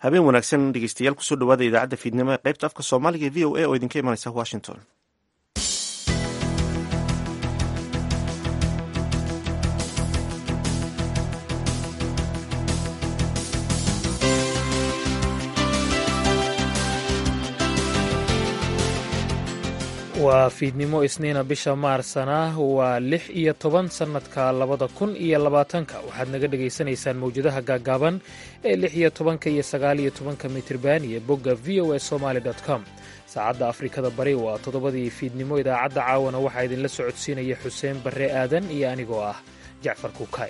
habeen wanaagsan dhegeystayaal kusoo dhawaada idaacadda fiidnimo ee qaybta afka soomaaliga ee v o a oo idinka imanaysa washington waa fiidnimo isniina bisha maarsana waa lix iyo toban sannadka labada kun iyo labaatanka waxaad naga dhagaysanaysaan mawjadaha gaaggaaban ee lix iyo tobanka iyo sagaal iyo tobanka mitirban iyo bogga v o a somaali com saacadda afrikada bari waa toddobadii fiidnimo idaacadda caawana waxaa idinla socodsiinaya xuseen barre aadan iyo anigoo ah jacfar kuukay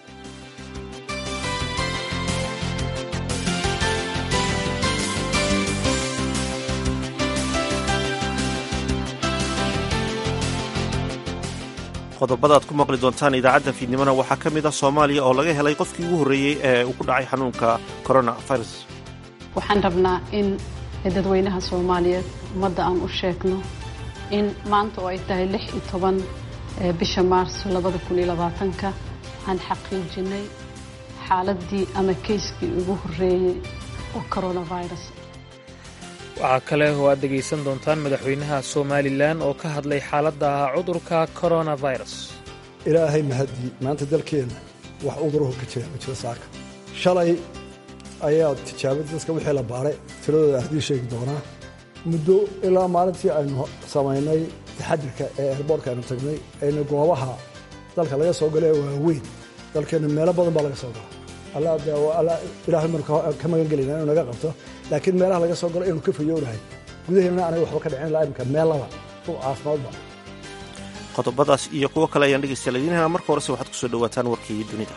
qodobada aad ku maqli doontaan idaacadda fiidnimona waxaa ka mid ah soomaaliya oo laga helay qofkii ugu horreeyey ee uu ku dhacay xanuunka corona virus waxaan rabnaa in dadweynaha soomaaliyeed ummadda aan u sheegno in maanta oo ay tahay lix iyo toban bisha maarso labada kun iyo labaatanka aan xaqiijinay xaaladdii ama keyskii ugu horreeyey oo coronavirus waxaa kale oo aad dhegaysan doontaan madaxweynaha somalilan oo ka hadlay xaaladda cudurka coronavirus ilaahay mahadii maanta dalkeenna wax cudurahu ka jira ma jiro saaka shalay ayaa tijaabadii dadka wixii la baaray tiradooda ardii sheegi doonaa muddo ilaa maalintii aynu samaynay taxadirka ee eerboorka aynu tagnay aynu goobaha dalka laga soo gala ee waaweyn dalkeenna meelo badan baa laga soo gala ilaahay manu ka magan gelayna inuu naga qabto laakiin meelaha laga soo galo inuu ka fayownahay gudaheena anaga waxba ka dhicin ilaa imika meellaba u caafimaadba qodobadaas iyo kuwo kale ayaan dhegeystayaal idiin helaa marka horese waxaad kusoo dhawaataan warkii dunida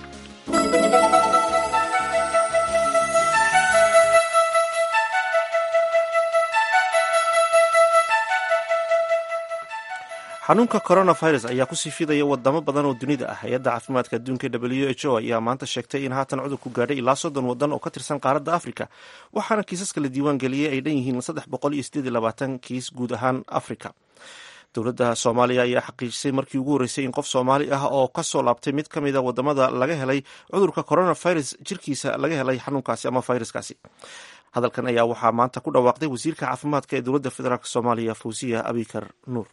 xanuunka coronavirus ayaa kusii fidaya wadamo badan oo dunida ah hay-adda caafimaadka adduunka w h o ayaa maanta sheegtay in haatan cudurku gaadhay ilaa soddon wadan oo ka tirsan qaaradda afrika waxaana kiisaska la diiwaan geliyey ay dhan yihiin saddex boqol iyo sideed iyo labaatan kiis guud ahaan afrika dowladda soomaaliya ayaa xaqiijisay markii ugu horreysay in qof soomaali ah oo kasoo laabtay mid ka mida wadamada laga helay cudurka coronavirus jirkiisa laga helay xanuunkaasi ama viruskaasi hadalkan ayaa waxaa maanta ku dhawaaqday wasiirka caafimaadka ee dowladda federaalk soomaaliya fawsiya abikar nuur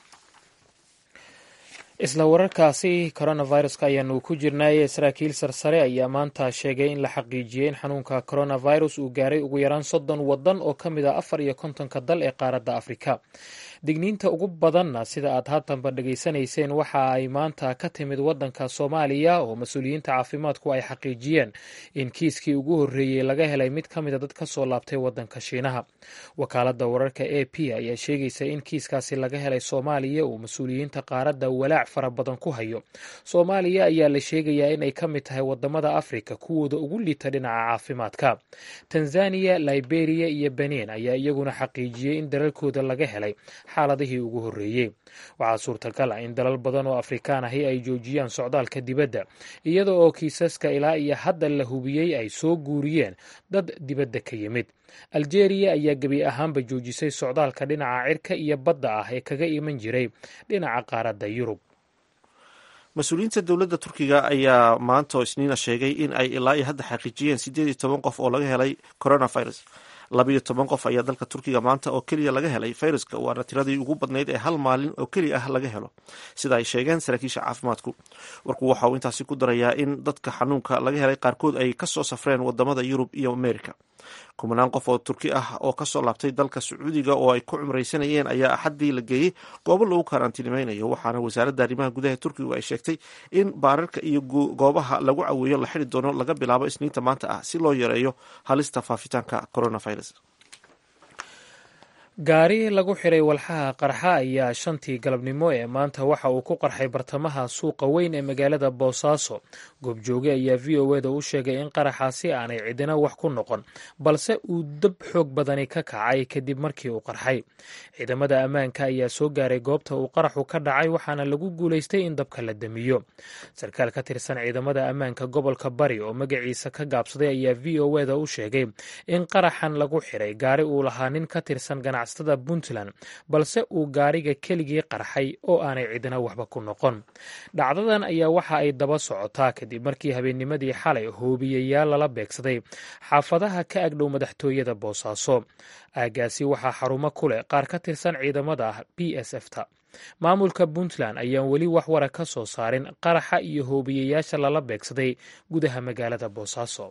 isla wararkaasi coronaviruska ayaanu ku jirnay saraakiil sarsare ayaa maanta sheegay in la xaqiijiyey in xanuunka coronavirus uu gaaray ugu yaraan soddon wadan oo ka mid a afar iyo kontonka dal ee qaaradda afrika digniinta ugu badanna sida aad haatanba dhegaysanayseen waxa ay maanta ka timid wadanka soomaaliya oo mas-uuliyiinta caafimaadku ay xaqiijiyeen in kiiskii ugu horreeyey laga helay mid ka mida dad ka soo laabtay wadanka shiinaha wakaaladda wararka a p ayaa sheegaysa in kiiskaasi laga helay soomaaliya uu mas-uuliyiinta qaaradda walaac fara badan ku hayo soomaaliya ayaa la sheegayaa inay ka mid tahay wadamada afrika kuwooda ugu liita dhinaca caafimaadka tanzaniya liberiya iyo benin ayaa iyaguna xaqiijiyey in dalalkooda laga helay xaaladihii ugu horreeyey waxaa suurtagal ah in dalal badan oo afrikaan ahi ay joojiyaan socdaalka dibadda iyada oo kiisaska ilaa iyo hadda la hubiyey ay soo guuriyeen dad dibadda ka yimid aljeeriya ayaa gebi ahaanba joojisay socdaalka dhinaca cirka iyo badda ah ee kaga iman jiray dhinaca qaaradda yurub mas-uuliyiinta dowladda turkiga ayaa maanta oo isniina sheegay in ay ilaa iyo hadda xaqiijiyeen siddeed iyo toban qof oo laga helay coronavirus labayo toban qof ayaa dalka turkiga maanta oo keliya laga helay fayraska waana tiradii ugu badnayd ee hal maalin oo keliya ah laga helo sida ay sheegeen saraakiisha caafimaadku warku waxa uu intaasi ku darayaa in dadka xanuunka laga helay qaarkood ay kasoo safreen wadamada yurub iyo america kumanaan qof oo turki ah oo kasoo laabtay dalka sacuudiga oo ay ku cumraysanayeen ayaa axaddii la geeyey goobo lagu karantiinimaynayo waxaana wasaaradda arrimaha gudaha turkigu ay sheegtay in baararka iyo goobaha lagu caweeyo la xidi doono laga bilaabo isniinta maanta ah si loo yareeyo halista faafitaanka coronavirus gaari lagu xiray walxaha qarxa ayaa shantii galabnimo ee maanta waxa uu ku qarxay bartamaha suuqa weyn ee magaalada boosaaso goobjooge ayaa v o eda u sheegay in qaraxaasi aanay cidina wax ku noqon balse uu dab xoog badani ka kacay kadib markii uu qarxay ciidamada ammaanka ayaa soo gaaray goobta uu qaraxu ka dhacay waxaana lagu guulaystay in dabka la damiyo sarkaal ka tirsan ciidamada ammaanka gobolka bari oo magaciisa ka gaabsaday ayaa v o eda u sheegay in qaraxan lagu xiray gaari uu lahaa nin ka tirsan ganacsatada puntland balse uu gaariga keligii qarxay oo aanay cidina waxba ku noqon dhacdadan ayaa waxa ay daba socotaa kadib markii habeennimadii xalay hoobiyayaal lala beegsaday xaafadaha ka agdhow madaxtooyada boosaaso aagaasi waxaa xarumo ku leh qaar ka tirsan ciidamada ah b s f ta maamulka puntland ayaan weli wax wara ka soo saarin qaraxa iyo hoobiyayaasha lala beegsaday gudaha magaalada boosaaso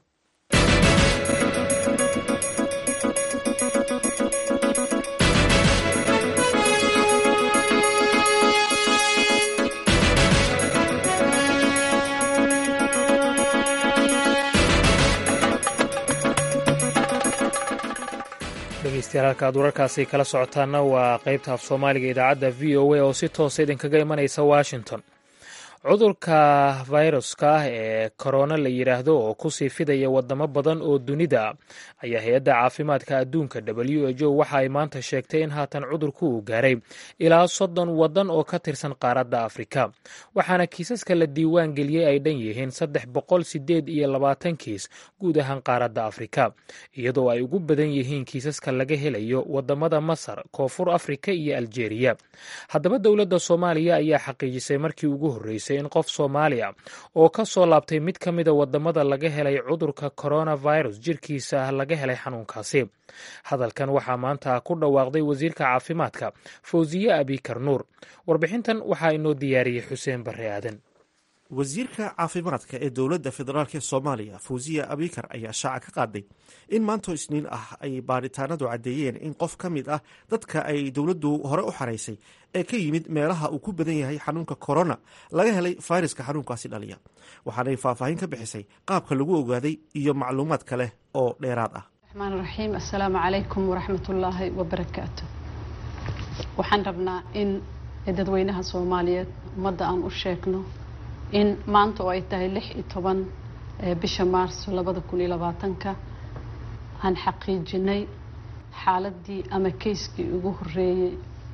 dhegeystayaal halka aad wararkaasi kala socotaana waa qeybta af soomaaliga idaacadda v o a oo si toosa idinkaga imanaysa washington cudurka fayruska ah ee korona la yidhaahdo oo kusii fidaya wadamo badan oo dunida ayaa hay-adda caafimaadka adduunka w h o waxa ay maanta sheegtay in haatan cudurku uu gaaray ilaa soddon waddan oo ka tirsan qaaradda afrika waxaana kiisaska la diiwaan geliyey ay dhan yihiin saddex boqol sideed iyo labaatan kiis guud ahaan qaaradda afrika iyadoo ay ugu badan yihiin kiisaska laga helayo wadamada masar koonfur afrika iyo aljeeriya haddaba dowladda soomaaliya ayaa xaqiijisay markii ugu horreysay in qof soomaaliya oo ka soo laabtay mid ka mida wadamada laga helay cudurka coronavirus jirkiisa ah laga helay xanuunkaasi hadalkan waxaa maanta ku dhawaaqday wasiirka caafimaadka fawsiye abikar nuur warbixintan waxaa inoo diyaariyey xuseen barre aadan wasiirka caafimaadka ee dowladda federaalk ee soomaaliya fawsiya abikar ayaa shaaca ka qaaday in maantoo isniin ah ay baaritaanadu caddeeyeen in qof ka mid ah dadka ay dowladdu hore u xaraysay ee ka yimid meelaha uu ku badan yahay xanuunka korona laga helay fayraska xanuunkaasi dhaliya waxaanay faahfaahin ka bixisay qaabka lagu ogaaday iyo macluumaad kale oo dheeraad ah raxmaan raxiim assalaamu calaykum waraxmatullaahi wabarakaatu waxaan rabnaa in dadweynaha soomaaliyeed ummadda aan u sheegno in maanta oo ay tahay lix iyo toban bisha maarso labada kun iyo labaatanka aan xaqiijinay xaaladii ama kayskii ugu horeeyey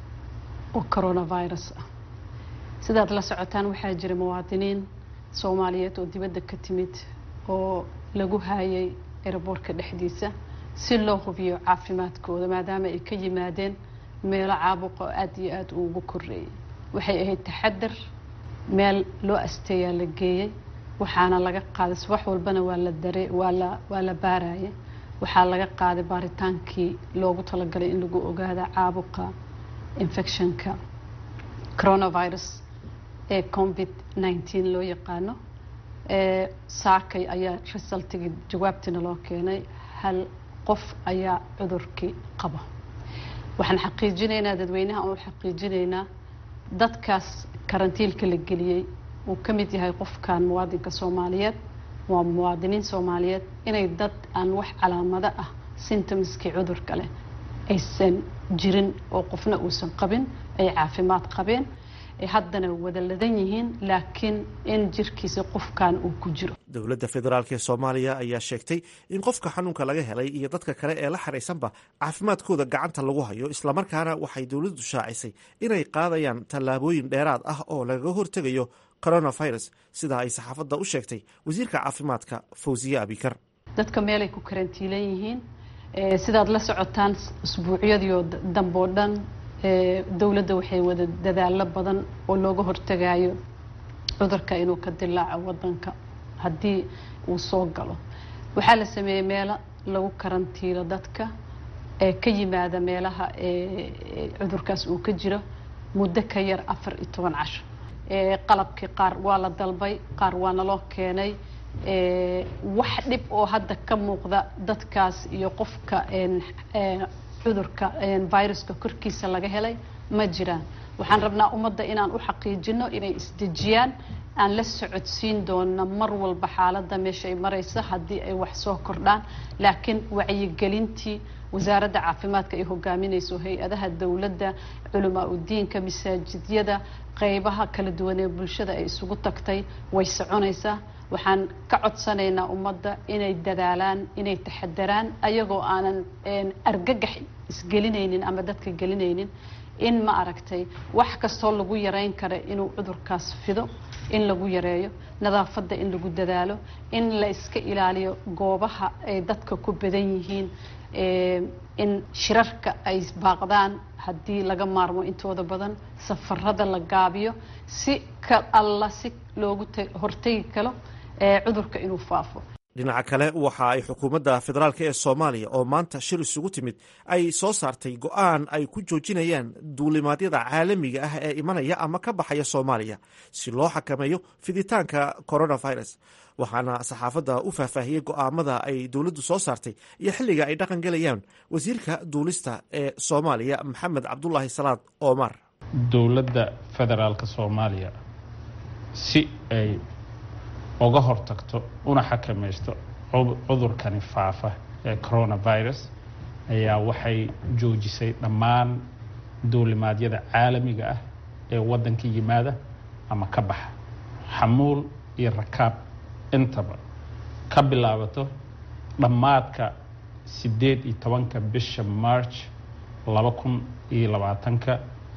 oo coronavirus ah sidaad la socotaan waxaa jira muwaadiniin soomaaliyeed oo dibadda ka timid oo lagu haayay eraboorka dhexdiisa si loo hubiyo caafimaadkooda maadaama ay ka yimaadeen meelo caabuqa oo aada iyo aada uugu koreeyay waxay ahayd taxadar meel loo asteeyaa la geeyey waxaana laga qaaday subax walbana waa la dare waa la waa la baaraya waxaa laga qaaday baaritaankii loogu talagalay in lagu ogaada caabuqa infectionka coronavirus ee covid nineteen loo yaqaano saakay ayaa resultigii jawaabtiina loo keenay hal qof ayaa cudurkii qaba waxaan xaqiijinaynaa dadweynaha oo xaqiijinaynaa dadkaas karantiilka la geliyey uu ka mid yahay qofkan muwaadinka soomaaliyeed waa muwaadiniin soomaaliyeed inay dad aan wax calaamado ah symptomskii cudurka leh aysan jirin oo qofna uusan qabin ay caafimaad qabeen ay haddana wada ladan yihiin laakiin in jirkiisa qofkan uu ku jiro dowladda federaalk ee soomaaliya ayaa sheegtay in qofka xanuunka laga helay iyo dadka kale ee la xaraysanba caafimaadkooda gacanta lagu hayo islamarkaana waxay dowladdu shaacisay inay qaadayaan tallaabooyin dheeraad ah oo lagaga hortegayo coronavirus sidaa ay saxaafadda u sheegtay wasiirka caafimaadka fawsiye abikar dadka meelay ku karantiilan yihiin sidaad la socotaan usbuucyadiio damboo dhan dowladda waxay wada dadaalo badan oo looga hortagayo cudurka inuu ka dilaaco wadanka haddii uu soo galo waxaa la sameeyey meelo lagu karantiilo dadka ee ka yimaada meelaha cudurkaas uu ka jiro muddo ka yar afar iyo toban casho qalabkii qaar waa la dalbay qaar waa naloo keenay wax dhib oo hadda ka muuqda dadkaas iyo qofka cudurka viruska korkiisa laga helay ma jiraan waxaan rabnaa ummadda inaan u xaqiijino inay isdejiyaan aan la socodsiin doona mar walba xaaladda meesha ay maraysa haddii ay wax soo kordhaan laakiin wacyigelintii wasaaradda caafimaadka ay hogaaminayso hay-adaha dowladda culamaa udiinka masaajidyada qeybaha kala duwan ee bulshada ay isugu tagtay way soconaysaa waxaan ka codsanaynaa ummadda inay dadaalaan inay taxadaraan ayagoo aanan argagax isgelinaynin ama dadka gelinaynin in ma aragtay wax kastoo lagu yareyn kara inuu cudurkaas fido in lagu yareeyo nadaafadda in lagu dadaalo in la iska ilaaliyo goobaha ay dadka ku badan yihiin in shirarka ay baaqdaan haddii laga maarmo intooda badan safarada la gaabiyo si ka alla si loogu hortegi karo cudurka inuu faafo dhinaca kale waxa ay xukuumadda federaalk ee soomaaliya oo maanta shir isugu timid ay soo saartay go-aan ay ku joojinayaan duulimaadyada caalamiga ah ee imanaya ama ka baxaya soomaaliya si loo xakameeyo fiditaanka coronavirus waxaana saxaafadda u faahfaahiyey go'aamada ay dowladdu soo saartay iyo xilliga ay dhaqan gelayaan wasiirka duulista ee soomaaliya maxamed cabdulaahi salaad omar dowladda federaalka soomaaliya si ay uga hortagto una xakamaysto cudurkani faafa ee coronavirus ayaa waxay joojisay dhammaan duulimaadyada caalamiga ah ee waddanka yimaada ama ka baxa xamuul iyo rakaab intaba ka bilaabato dhammaadka siddeed iyo tobanka bisha march laba kun iyo labaatanka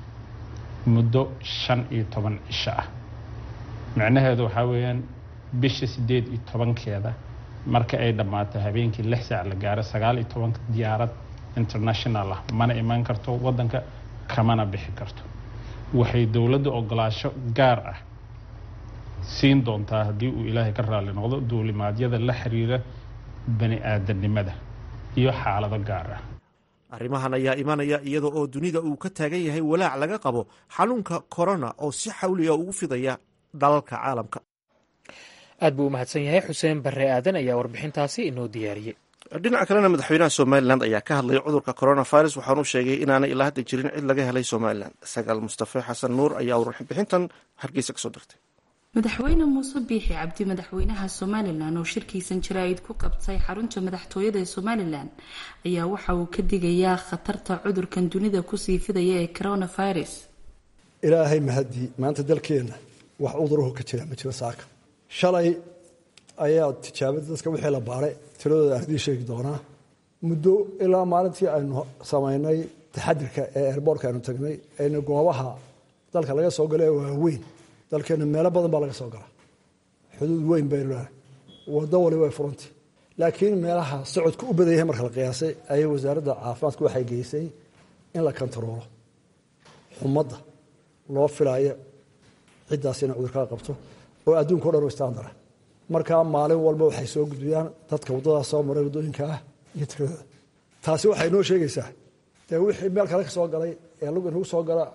muddo shan iyo toban cisho ah micnaheedu waxaa weeyaan bisha siddeed iyo tobankeeda marka ay dhammaato habeenkii lix saac la gaaro sagaal iyo tobanka diyaarad international ah mana imaan karto waddanka kamana bixi karto waxay dowladda ogolaasho gaar ah siin doontaa haddii uu ilaahay ka raalli noqdo duulimaadyada la xiriira bani aadanimada iyo xaalado gaar ah arrimahan ayaa imanaya iyada oo dunida uu ka taagan yahay walaac laga qabo xanuunka corona oo si xawliga ugu fidaya dalalka caalamka aad buu u mahadsan yahay xuseen barre aadan ayaa warbixintaasi inoo diyaariyey dhinaca kalena madaxweynaha somalilan ayaa ka hadlay cudurka coronavirus waxaanu sheegay inaanay ilaa hadda jirin cid laga helay somalilan sagaal mustafe xasan nuur ayaa warbixintan hargeysa kasoo dirtay madaxweyne muuse biixi cabdi madaxweynaha somalilan oo shirkiisan jaraa'id ku qabtay xarunta madaxtooyada ee somalilan ayaa waxa uu ka digayaa khatarta cudurkan dunida kusii fidaya ee coronavirus ilaahay mahadii maanta dalkeenna wax cuduraho ka jira ma jiro saaka shalay ayaa tijaabada dadka wixii la baaray tiradooda ardii sheegi doonaa muddo ilaa maalintii aynu samaynay taxadirka ee airboortka aynu tagnay aynu goobaha dalka laga soo galo ee waaweyn dalkeenna meelo badan baa laga soo galaa xuduud weyn baynu lenahay wado wali way furantay laakiin meelaha socodka u badan yahay marka la qiyaasay ayay wasaaradda caafimaadku waxay geysay in la kontaroolo xumadda loo filaayo ciddaas inay cudurkaa qabto oo adduunka o dhan u istaandara markaa maalin walba waxay soo gudbiyaan dadka waddadaas soo maray waddooyinka ah iyo tiradooda taasi waxay noo sheegaysaa dee wixii meel kale ka soo galay ee lug inagu soo gala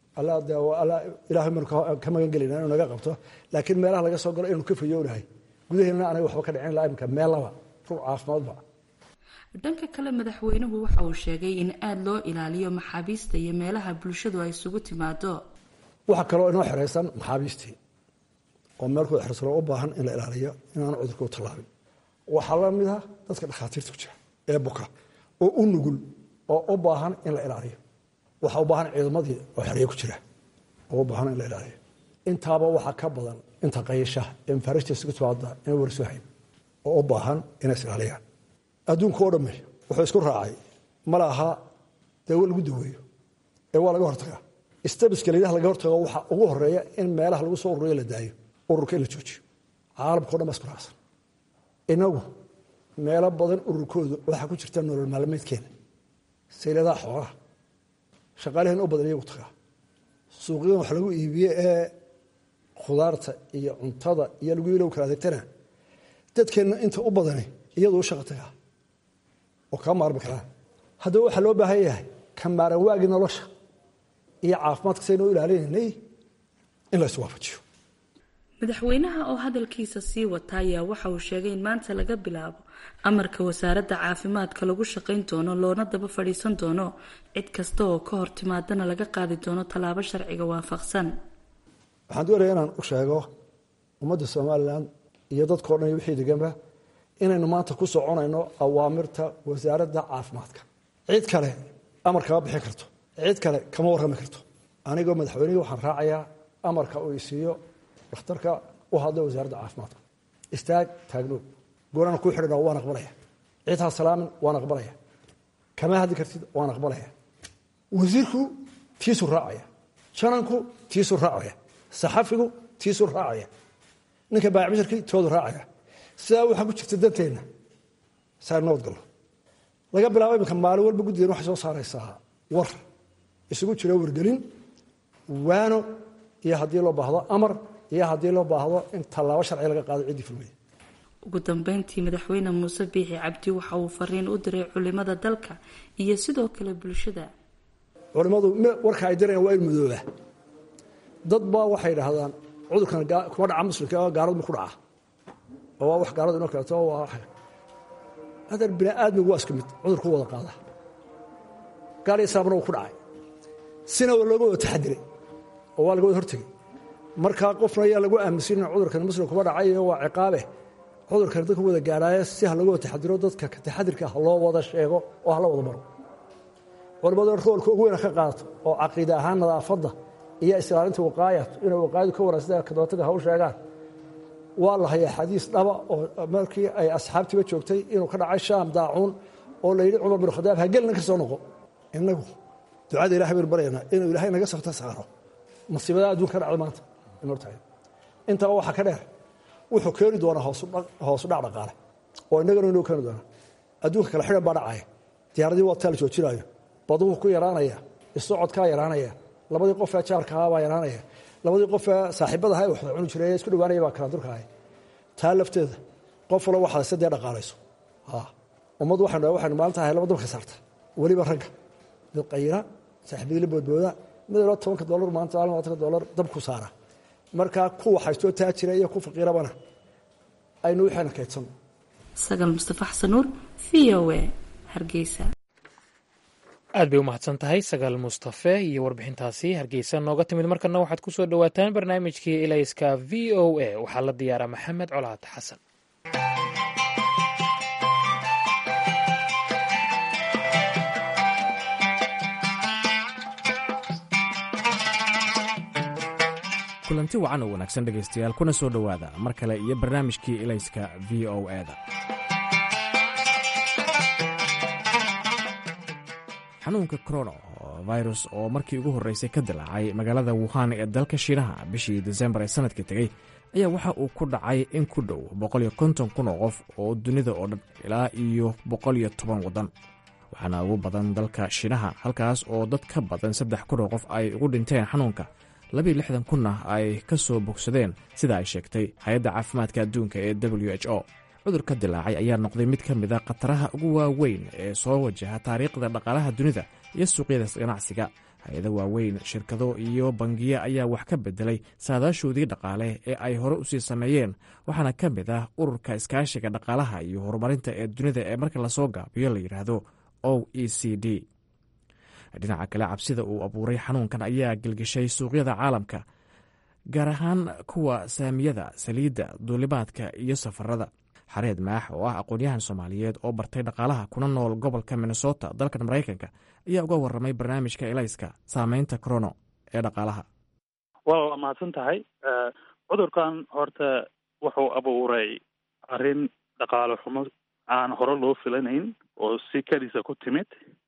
ilaahay manu ka magan gelina inuu naga qabto laakiin meelaha laga soo galo inaynu ka fayoonahay gudaheena anaga waxba ka dhicin laa imika meel laba rur caafimaadba dhanka kale madaxweynuhu waxa uu sheegay in aada loo ilaaliyo maxaabiista iyo meelaha bulshadu ay isugu timaado waxaa kaloo inoo xeraysan maxaabiistii oo meelkooda xersanoo u baahan in la ilaaliyo inaanu cudurka u tallaabin waxaa la mid ah dadka dhakhaatiirta ku jira ee buka oo u nugul oo u baahan in la ilaaliyo waxaa u baahan ciidamadii oo xereye ku jira oo u baahan in la ilaaliyo intaaba waxaa ka badan inta qayasha ee mafaarishtiisa ku timaada in warsu hayn oo u baahan inay is ilaaliyaan adduunka oo dhamme wuxuu isku raacay mala aha dawo lagu daweeyo ee waa laga hortagaa stabiska layidhaha laga hortago waxaa ugu horeeya in meelaha lagu soo ururiyo la daayo ururka in la joojiyo caalamka o dhan baa isku raacsan inagu meelo badan ururkooda waxaa ku jirta nolol maalmeedkeena sayladaha xoolaha shaqaalaheen u badan iyagu tagaa suuqyadan wax lagu iibiye ee khudaarta iyo cuntada iyo lagu ilow kala adeegtana dadkeenna inta u badani iyadu u shaqa tagaa oo kaa maarmi karaa haddaba waxaa loo baahan yahay ka maaran waagii nolosha iyo caafimaadka saynoo ilaalinaynay in la iswaafajiyo madaxweynaha oo hadalkiisa sii wata ayaa waxa uu sheegay in maanta laga bilaabo amarka wasaaradda caafimaadka lagu shaqayn doono loona daba fadhiisan doono cid kasta oo ka hor timaadana laga qaadi doono tallaabo sharciga waafaqsan waxaan doonaya inaan u sheego ummadda somalilan iyo dadkao dhan iyo wixii deganba inaynu maanta ku soconayno awaamirta wasaaradda caafimaadka cid kale amar kama bixin karto cid kale kama warrami karto anigoo madaxweynihii waxaan raacayaa amarka uu isiiyo dhakhtarka u hadla wasaaradda caafimaadka istaag taagnoog goorana kuu xidhan waan aqbalaya cid ha salaamin waan aqbalaya kama hadli kartid waan aqbalaya wasiirku tiisuu raacaya jananku tiisuu raacaya saxafigu tiisuu raacaya ninka baacbasharkii toodu raacaya sidaa waxaa ku jirta danteenna saa nabad gallo laga bilaabo iminka maalin walba guddigan waxay soo saaraysaa war isugu jiro wargelin waano iyo haddii loo baahdo amar iyo haddii loo baahdo in tallaabo sharci laga qaado ciddii fulmaya ugu dambeyntii madaxweyne muuse biixi cabdi waxa uu fariin u diray culimada dalka iyo sidoo kale bulshada culimmadu warka ay dirayaan waa in madooba dad baa waxay idhaahdaan cudurkan kuma dhaca muslimka gaaladu ma ku dhaca oo waa wax gaaladu inoo kaleeto waa hadan bini aadmigu waa iska mid cudurku wada qaada gaal iyo saabna wuu ku dhacay sina waa looga wada taxadiray oo waa laga wada hortegey markaa qofna ayaa lagu aaminsan in cudurkan muslim kuma dhacay waa ciqaabe cudurkan dadka wada gaadhaaye si ha laga wada taxadiro dadka taxadirka ha loo wada sheego oo ha la wada maro culimmadu roolka ugu weyna ka qaadato oo caqiide ahaan nadaafadda iyo islaalinta waqaayat inay waqaayadu ka waran sida kadootaga ha u sheegaan waa la hayaa xadiis dhaba oo markii ay asxaabtiiba joogtay inuu ka dhacay shaam daacuun oo la yidhi cumar bin khadaab ha gelina ka soo noqo innagu ducada ilahay baynu baryaynaa inuu ilaahay naga safta saaro masiibada adduunka ka dhacda maanta in hortahay intaba waxaa ka dheer wuxuu keeni doonaa hoosu dhac dhaqaale oo innagana inuu keeni doonaa adduunka kale xidhan baa dhacaya diyaaradii waa taa la joojinaayo baduhu ku yaraanaya isocodkaa yaraanaya labadii qofee jaarkahaa baa yaraanaya labadii qofee saaxiibadaha ee waxda cuni jiray ee isku dhawaanaya baa kalaandurkahay taa lafteeda qof walo waxaad se dee dhaqaalayso ummaddu waxaynu waxaynu maalinta ahay laba dabka saarta weliba ragga mid qayra saaxiibadii la boodbooda mid loo tobanka dollar maanta labaatanka dollar dabku saara markaa kuwa haystoo taa jira iyo ku faqiirabana aynu waxayna kaydsan sagal mustafa xasan nuur v o a hargeysa aad bay u mahadsan tahay sagaal mustafe iyo warbixintaasi hargeysa nooga timid markana waxaad ku soo dhowaataan barnaamijkii ilayska v o a waxaa la diyaaraa maxamed colaad xasan kulanti wacan oo wanaagsan dhegaystayaal kuna soo dhowaada mar kale iyo barnaamijkii ilayska v o eda xanuunka corona virus oo markii ugu horreysay ka dilaacay magaalada wuhan ee dalka shiinaha bishii desembar ee sanadkii tegey ayaa waxa uu ku dhacay in ku dhow boqoliyo konton kun oo qof oo dunida oo dhan ilaa iyo boqoliyo toban waddan waxaana ugu badan dalka shiinaha halkaas oo dad ka badan saddex kun oo qof ay ugu dhinteen xanuunka labiyo lixdan kunna ay ka soo bogsadeen sida ay sheegtay hay-adda caafimaadka adduunka ee w h o cudurka dilaacay ayaa noqday mid ka mid a khataraha ugu waaweyn ee soo wajaha taariikhda dhaqaalaha dunida iyo suuqyada ganacsiga hay-ado waaweyn shirkado iyo bangiyo ayaa wax ka bedelay saadaashoodii dhaqaale ee ay hore usii sameeyeen waxaana ka mid ah ururka iskaashiga dhaqaalaha iyo horumarinta ee dunida ee marka lasoo gaabiyo la yidhaahdo o e c d dhinaca kale cabsida uu abuuray xanuunkan ayaa gelgeshay suuqyada caalamka gaar ahaan kuwa saamiyada saliidda duulimaadka iyo safarada xareed maax oo ah aqoon-yahan soomaaliyeed oo bartay dhaqaalaha kuna nool gobolka minnesota dalkan maraykanka ayaa uga warramay barnaamijka elayska saameynta corono ee dhaqaalaha waa mahadsan tahay cudurkan horta wuxuu abuuray arrin dhaqaale xumo aan hore loo filanayn oo si keliisa ku timid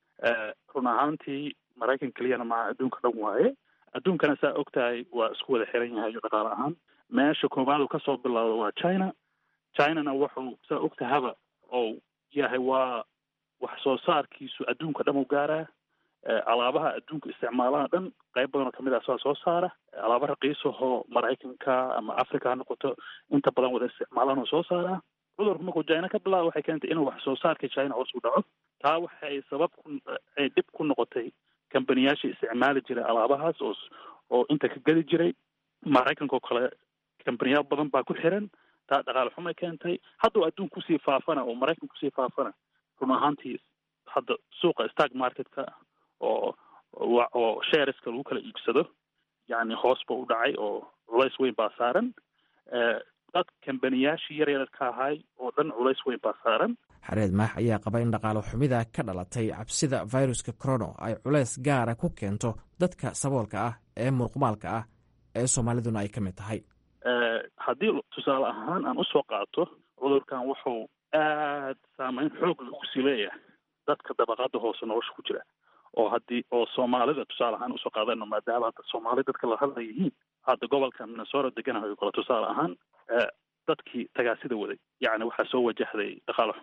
run ahaantii maraykan keliyana maa adduunka dhan waaye adduunkana saa og tahay waa isku wada xiran yahay dhaqaale ahaan meesha koowaad uu kasoo bilowda waa china chinana wuxuu saa og tahaba oo yahay waa wax soo saarkiisu adduunka dhan u gaaraa alaabaha adduunka isticmaalaha dhan qayb badan oo kamid ah saa soo saara alaaba raqiisahoo maraykanka ama africa ha noqoto inta badan wada isticmaalaan oo soo saaraa cudurku markuu china ka bilaaba waxay keentay inuu wax soo saarka china hoos u dhaco taa waxay sabab ku ay dhib ku noqotay kambaniyaashii isticmaali jiray alaabahaas oo oo inta ka geli jiray maraykanka oo kale kambaniyaal badan baa ku xiran taa dhaqaale xumay keentay hadduu adduun kusii faafana oo maraykan kusii faafana run ahaantii hadda suuqa stark marketka oo oo shareska lagu kala iibsado yacni hoos ba u dhacay oo culays weyn baa saaran dad kambaniyaashii yaryarka ahay oo dhan culays weyn baa saaran xareed maax ayaa qaba in dhaqaalo xumida ka dhalatay cabsida viruska corono ay culays gaara ku keento dadka saboolka ah ee murqumaalka ah ee soomaaliduna ay ka mid tahay haddii tusaale ahaan aan usoo qaato cudurkan wuxuu aad saameyn xoog lagu sii leeyahay dadka dabaqada hoose nolosha ku jira oo haddii oo soomaalida tusaale ahaan usoo qaadano maadaama hadda soomaali dadka la hadla yihiin hadda gobolka minnesota deganahay oo kale tusaale ahaan dadkii tagaasida waday yacni waxaa soo wajahday dhaqaale xumo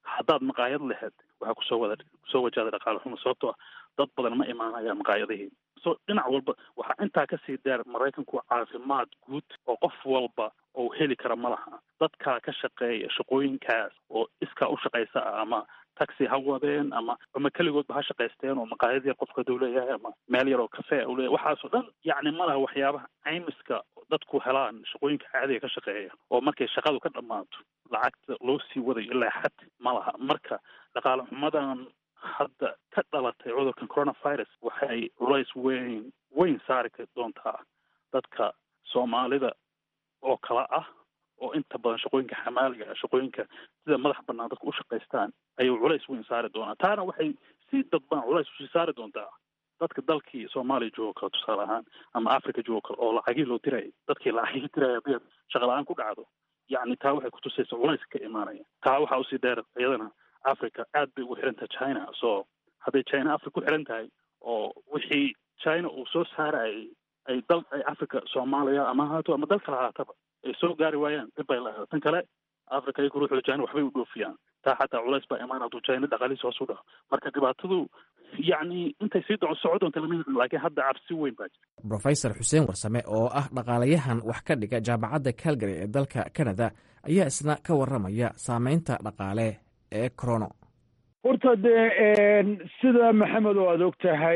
haddaad maqaayad lahayd waxaa kusoo wada kusoo wajahda dhaqaale xumo sababtoo ah dad badan ma imaanayaan maqaayadihii so dhinac walba waxaa intaa kasii dheer maraykanku caafimaad guud oo qof walba oo heli kara ma laha dadkaa ka shaqeeya shaqooyinkaas oo iskaa u shaqaysa ah ama taxi ha wadeen ama ama keligoodba ha shaqaysteen oo maqaayad yar qofka haduu leeyahay ama meel yar oo kafee u leeyahay waxaasoo dhan yacni ma laha waxyaabaha caymiska dadku helaan shaqooyinka caadiga ka shaqeeya oo markay shaqadu ka dhammaato lacagta loo sii wadayo ilaa xad ma laha marka dhaqaale xumadan hadda ka dhalatay cudurkan coronavirus waxay culays weyn weyn saari doontaa dadka soomaalida oo kala ah oo inta badan shaqooyinka xamaaliga ah shaqooyinka sida madax banaan dadka u shaqaystaan ayuu culays weyn saari doonaa taana waxay si dadban culays usii saari doontaa dadka dalkii soomaaliya joogo kale tusaale ahaan ama africa joogo kale oo lacagii loo dirayay dadkii lacagii diraya hadii shaqa la-aan ku dhacdo yacni taa waxay kutusaysa culays ka imaanaya taa waxaa usii dheer iyadana africa aad bay ugu xiran tahay china so hadday china africa ku xiran tahay oo wixii china uu soo saarayay ay dal ay africa soomaaliya ama haato ama dal kale haataba ay soo gaari waayaan dib bay lahayd tan kale africa iyagu ruuxda china waxbay u dhoofiyaan taa xataa culays baa imaan hadduu china dhaqaalihiisa hoos u dhaco marka dhibaatadu yacni intay sii doco soco doonta lama yaqaan laakiin hadda cabsi weyn baa jira brofesor xuseen warsame oo ah dhaqaalayahan wax ka dhiga jaamacadda calgary ee dalka canada ayaa isna ka warramaya saameynta dhaqaale ee corono horta dee sida maxamed oo aada og tahay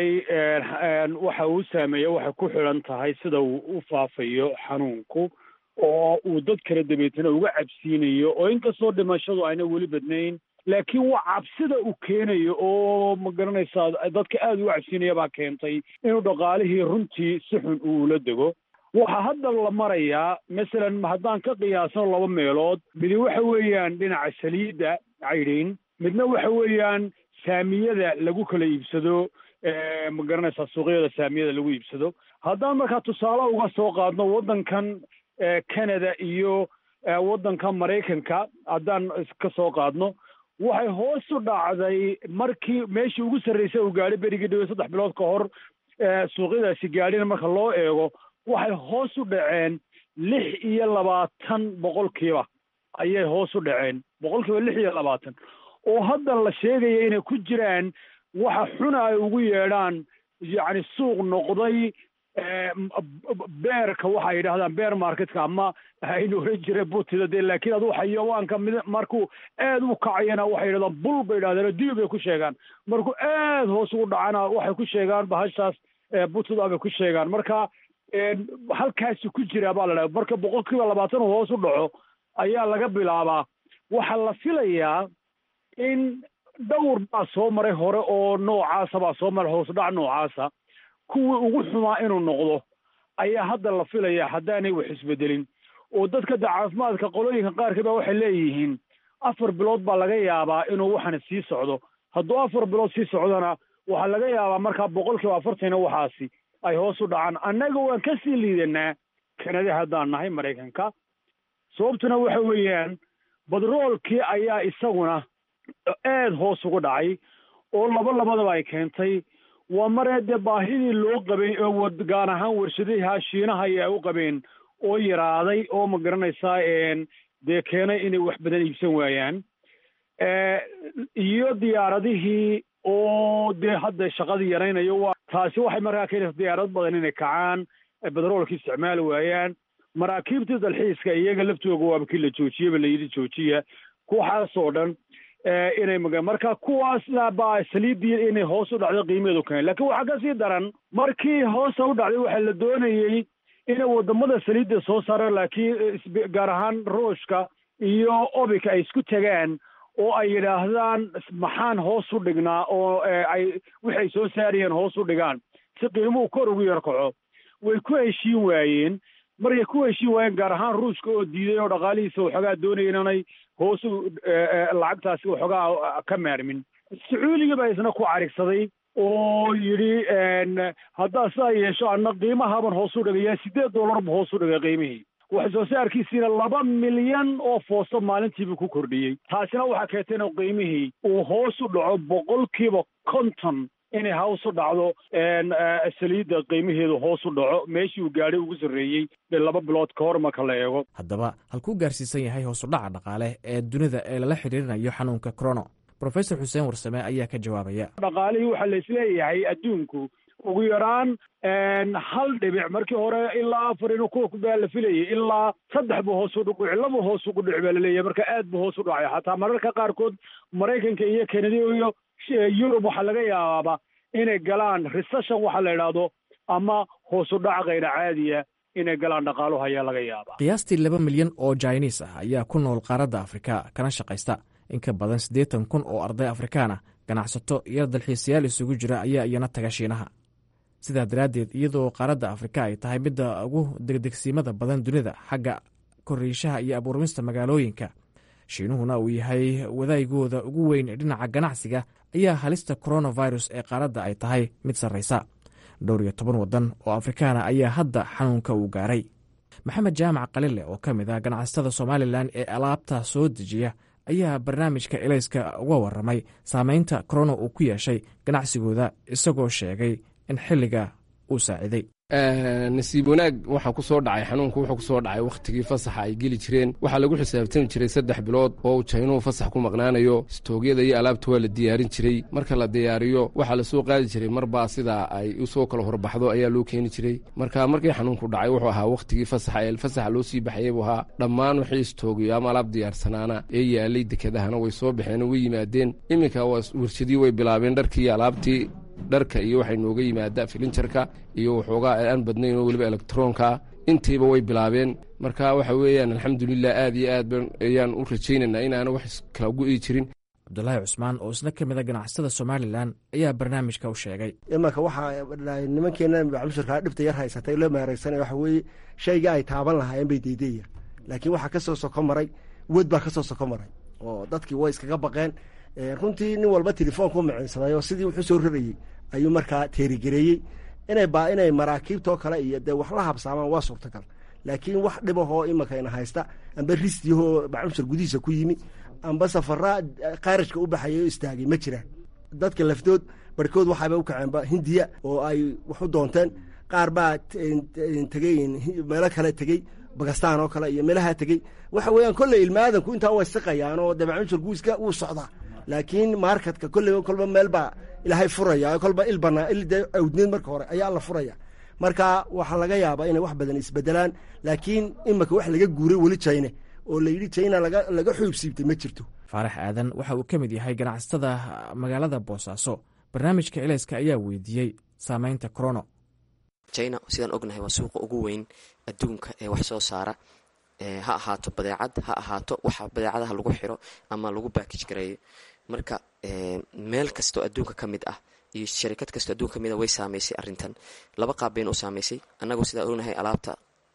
waxa uu saameeya waxay ku xidhan tahay sida uu u faafayo xanuunku oo uu dad kala dabeetana uga cabsiinayo oo inkastoo dhimashadu ayna weli badnayn laakiin waa cabsida uu keenayo oo ma garanaysaa dadka aada uga cabsiinaya baa keentay inuu dhaqaalihii runtii si xun uula dego waxaa hadda la marayaa masalan haddaan ka qiyaasno laba meelood midi waxa weeyaan dhinaca saliidda caydhiin midna waxa weeyaan saamiyada lagu kala iibsado ma garanaysaa suuqyada saamiyada lagu iibsado haddaan markaa tusaale uga soo qaadno waddankan canada iyo waddanka maraykanka haddaan ka soo qaadno waxay hoos u dhacday markii meeshii ugu sarraysay uu gaadhay berigii dhawe saddex bilood ka hor suuqyadaasi gaadhina marka loo eego waxay hoos u dhaceen lix iyo labaatan boqolkiiba ayay hoos u dhaceen boqolkiiba lix iyo labaatan oo hadda la sheegaya inay ku jiraan waxa xuna ay ugu yeedhaan yacni suuq noqday beerka waxa yidhahdaan beer marketka ama aynu oran jira butida dee laakiin adu xayawaanka mid markuu aad u kacayana waxay yidhahdaan bul bay yidhahdeen dibi bay ku sheegaan markuu aad hoos ugu dhacana waxay ku sheegaan bahashaas butida bay ku sheegaan marka halkaasi ku jira baa la dhaha marka boqolkiiba labaatan uu hoos u dhaco ayaa laga bilaabaa waxaa la filayaa in dhowr baa soo maray hore oo noocaasa baa soo maray hoos dhac noocaasa kuwii ugu xumaa inuu noqdo ayaa hadda la filayaa haddaanay wax isbedelin oo dadka da caafimaadka qolooyinka qaarkii baa waxay leeyihiin afar bilood baa laga yaabaa inuu waxana sii socdo hadduu afar bilood sii socdona waxaa laga yaabaa markaa boqolkiiba afartana waxaasi ay hoos u dhacaan annaga waan ka sii liidanaa kanada haddaan nahay maraykanka sababtuna waxa weeyaan badroolkii ayaa isaguna aad hoos ugu dhacay oo laba labadaba ay keentay waa maree dee baahidii loo qabay oo gaar ahaan warshadaha shiinaha ay u qabeen oo yaraaday oo ma garanaysaa dee keenay inay wax badan iibsan waayaan iyo diyaaradihii oo dee hadda shaqadii yaraynayo waa taasi waxay markaa keenaysa diyaarad badan inay kacaan bedroolka isticmaali waayaan maraakiibtii dalxiiska iyaga laftooga waaba kii la joojiyaba la yidhi joojiya kuwaxaasoo dhan inay maga marka kuwaasna baa saliiddii inay hoos u dhacdo qiimaheedu keen lakiin waxaa kasii daran markii hoosa u dhacday waxaa la doonayey inay wadamada saliidda soo saaraan laakiin gaar ahaan ruushka iyo obika ay isku tagaan oo ay yidhaahdaan maxaan hoos u dhignaa oo ay waxay soo saarayeen hoos u dhigaan si qiimuhu kor ugu yar kaco way ku heshiin waayeen markay ku heshiin waayeen gaar ahaan ruushka oo diiday oo dhaqaalihiisa waxoogaa doonaya inanay hoos u lacagtaasi waxoogaa ka maarmin sacuudiga baa isna ku carigsaday oo yidhi haddaa sidaa yeesho anna qiimahaban hoos u dhigayaa siddeed dollar bu hoos u dhigay qiimihii wax soo saarkiisiina laba milyan oo foosto maalintiibuu ku kordhiyey taasina waxaa keentay inuu qiimihii uu hoos u dhaco boqolkiiba konton inay hoos u dhacdo saliidda qiimaheedu hoos u dhaco meeshii uu gaadhay ugu sarreeyey laba bilood ka hor marka la eego haddaba halkuu gaarsiisan yahay hoosudhaca dhaqaale ee dunida ee lala xidhiirinayo xanuunka corono rofesor xuseen warsame ayaa ka jawaabaya dhaqaalihii waxaa la isleeyahay adduunku ugu yaraan hal dhibic markii hore ilaa afar inu kuwa baa la filayay ilaa saddex buu hoos u dhuci laba hoos ugu dhici baa laleeyahay marka aad buu hoos u dhacay xataa mararka qaarkood maraykanka iyo kanada iyo yurub waxaa laga yaabaaba inay galaan recession waxaa la idhaahdo ama hoos u dhac kayra caadiya inay galaan dhaqaaluhu ayaa laga yaabaa qiyaastii laba milyan oo jainis ah ayaa ku nool qaaradda afrika kana shaqaysta in ka badan siddeetan kun oo arday afrikaan ah ganacsato iyo dalxiisayaal isugu jira ayaa iyana taga shiinaha sidaa daraaddeed iyadoo qaaradda afrika ay tahay midda ugu degdegsiimada badan dunida xagga koriishaha iyo abuurmista magaalooyinka shiinuhuna uu yahay wadaygooda ugu weyn dhinaca ganacsiga ayaa halista coronavirus ee qaaradda ay tahay mid sarraysa dhowr iyo toban waddan oo afrikaana ayaa hadda xanuunka uu gaaray maxamed jaamac qalile oo ka mid ah ganacsatada somalilan ee alaabta soo dejiya ayaa barnaamijka elayska uga waramay saameynta corona uu ku yeeshay ganacsigooda isagoo sheegay in xilliga uu saaciday nasiib wanaag waxaa ku soo dhacay xanuunku wuxuu ku soo dhacay wakhtigii fasaxa ay geli jireen waxaa lagu xisaabtami jiray saddex bilood oo uu jaynuhu fasax ku maqnaanayo istoogyada iyo alaabta waa la diyaarin jiray marka la diyaariyo waxaa lasoo qaadi jiray marbaa sidaa ay usoo kala horbaxdo ayaa loo keeni jiray marka markii xanuunku dhacay wuxuu ahaa wakhtigii fasaxa ee fasaxa loo sii baxayay buu ahaa dhammaan wixii istoogiyo ama alaab diyaarsanaana ee yaalay dekedahana way soo baxeen oo way yimaadeen iminka warshadii way bilaabeen dharkii iyo alaabtii dharka iyo waxay nooga yimaada filinjarka iyo waxoogaa aan badnayn oo weliba elektaroonkaa intiiba way bilaabeen marka waxa weeyaan alxamdulilah aad iyo aad ayaan u rajaynaynaa inaana wax kala gu'i jirin cabdulaahi cusmaan oo isna ka mid a ganacsatada somalilan ayaa barnaamijka u sheegay imanka waxaa nimankeena maclushirkaa dhibta yar haysatay loo maareysanay waxa weeye shayga ay taaban lahaayeen bay deydaya laakiin waxaa ka soo soko maray wed baa ka soo soko maray oo dadkii way iskaga baqeen runtii nin walba telefoonku maciinsaday oo sidii wuxuu soo rarayey ayuu markaa teerigareeyey inay ba inay maraakiibtoo kale iyo dee wax la habsaamaan waa suurtagal laakiin wax dhibahoo imankayna haysta amba ristiyahoo maclushir gudihiisa ku yimi amba safaraa kaarajka u baxayay oo istaagay ma jiraan dadka laftood barhkood waxaaba u kaceenba hindiya oo ay wax u doonteen qaar baa tegey meelo kale tegey bakistaan oo kale iyo meelaha tegey waxa weeyaan kolley ilmaadanku intaa way siqayaan oo dabacmushir guiska wuu socdaa laakiin marketka kolley kolba meel baa ilaahay furaya kolba il banaa il dee awdneed marka hore ayaa la furaya marka waxaa laga yaabaa inay wax badan isbedelaan laakiin imika wax laga guuray weli jayne oo la yidhi jayna laga xuub siibtay ma jirto faarax aadan waxa uu ka mid yahay ganacsatada magaalada boosaaso barnaamijka elayska ayaa weydiiyey saameynta corono china sidaan ognahay waa suuqa ugu weyn adduunka ee wax soo saara ha ahaato badeecad ha ahaato waxa badeecadaha lagu xiro ama lagu baakij gareeyo marka meel kastoo adduunka ka mid ah iyo sharikad kastoo adduunka ka mid ah way saameysay arrintan laba qaab bayna u saameysay annagoo sidaan ognahay alaabta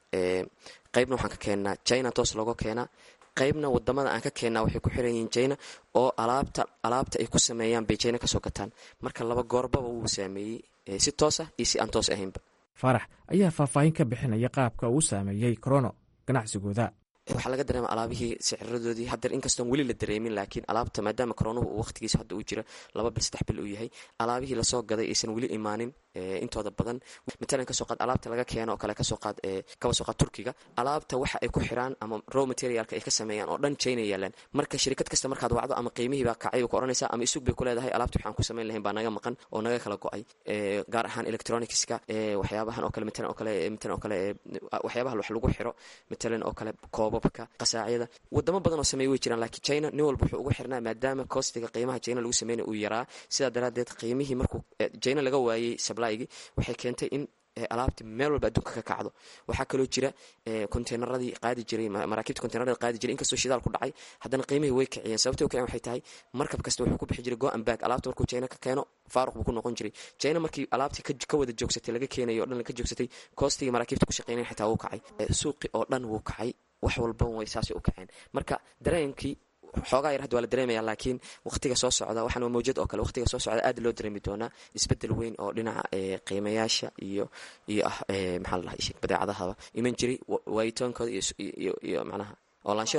qaybna waxaan ka keennaa china toos looga keenaa qaybna wadamada aan ka keennaa waxay ku xiran yihiin china oo alaabta alaabta ay ku sameeyaan bay china kasoo gataan marka laba goorbaba wuu saameeyey si toos ah iyo si aan toos ahaynba faarax ayaa faahfaahin ka bixinaya qaabka uu saameeyey corono ganacsigooda waxaa laga dareema alaabihii siciradoodii hadeer inkastoon weli la dareemin laakiin alaabta maadaama koronuhu uu waqtigiisa hadda uu jiro laba bil saddex bil uu yahay alaabihii lasoo gaday aysan weli imaanin intooda badan matalan kasoo qaad alaabta laga keeno oo kale kasoo qaad kaba soo qaad turkiga alaabta waxa ay ku xiraan ama raw materialka ay ka sameeyaan oo dhan china yaalaan marka shirikad kasta markaad wacdo ama qiimihii baa kacay ku odhanaysaa ama isug bay ku leedahay alaabta waxaan ku samayn lahayn baa naga maqan oo naga kala go-ay gaar ahaan electronicska waxyaabahan oo kale matalan oo kale matalan oo kale waxyaabaha wax lagu xiro matalan oo kale koobabka qasaacyada wadamo badan oo sameeya way jiraan laakiin china nin walba wuxuu ugu xirnaa maadaama kostiga qiimaha china lagu sameynaya uu yaraa sidaa daraaddeed qiimihii markuu china laga waayey sablaygii waxay keentay in alaabti meel walba adduunka ka kacdo waxaa kaloo jira konteynaradii qaadi jiray maraakiibta konteynaradii qaadi jiray inkastoo shidaal ku dhacay haddana qiimihii way kiciyeen sababtay u kiciyeen waxay tahay markab kasta wuxuu ku bixi jiray go and back alaabta markuu china ka keeno faaruq buu ku noqon jiray china markii alaabtii ka wada joogsatay laga keenayo o dhan ka joogsatay koostigii maraakiibta ku shaqeynayn xitaa wuu kacay suuqi oo dhan wuu kacay wax walba way saasay u kaceen marka dareenkii xoogaa yar hadda waa la dareemaya laakiin waqtiga soo socda waxaan waa mawjad oo kale waqtiga soo socda aad loo dareemi doonaa isbedel weyn oo dhinaca qiimayaasha iyo iyo ah maxaa la dhahay badeecadahaba iman jiray waayitoonkooda iyo iyo macnaha oolaanshooda iyo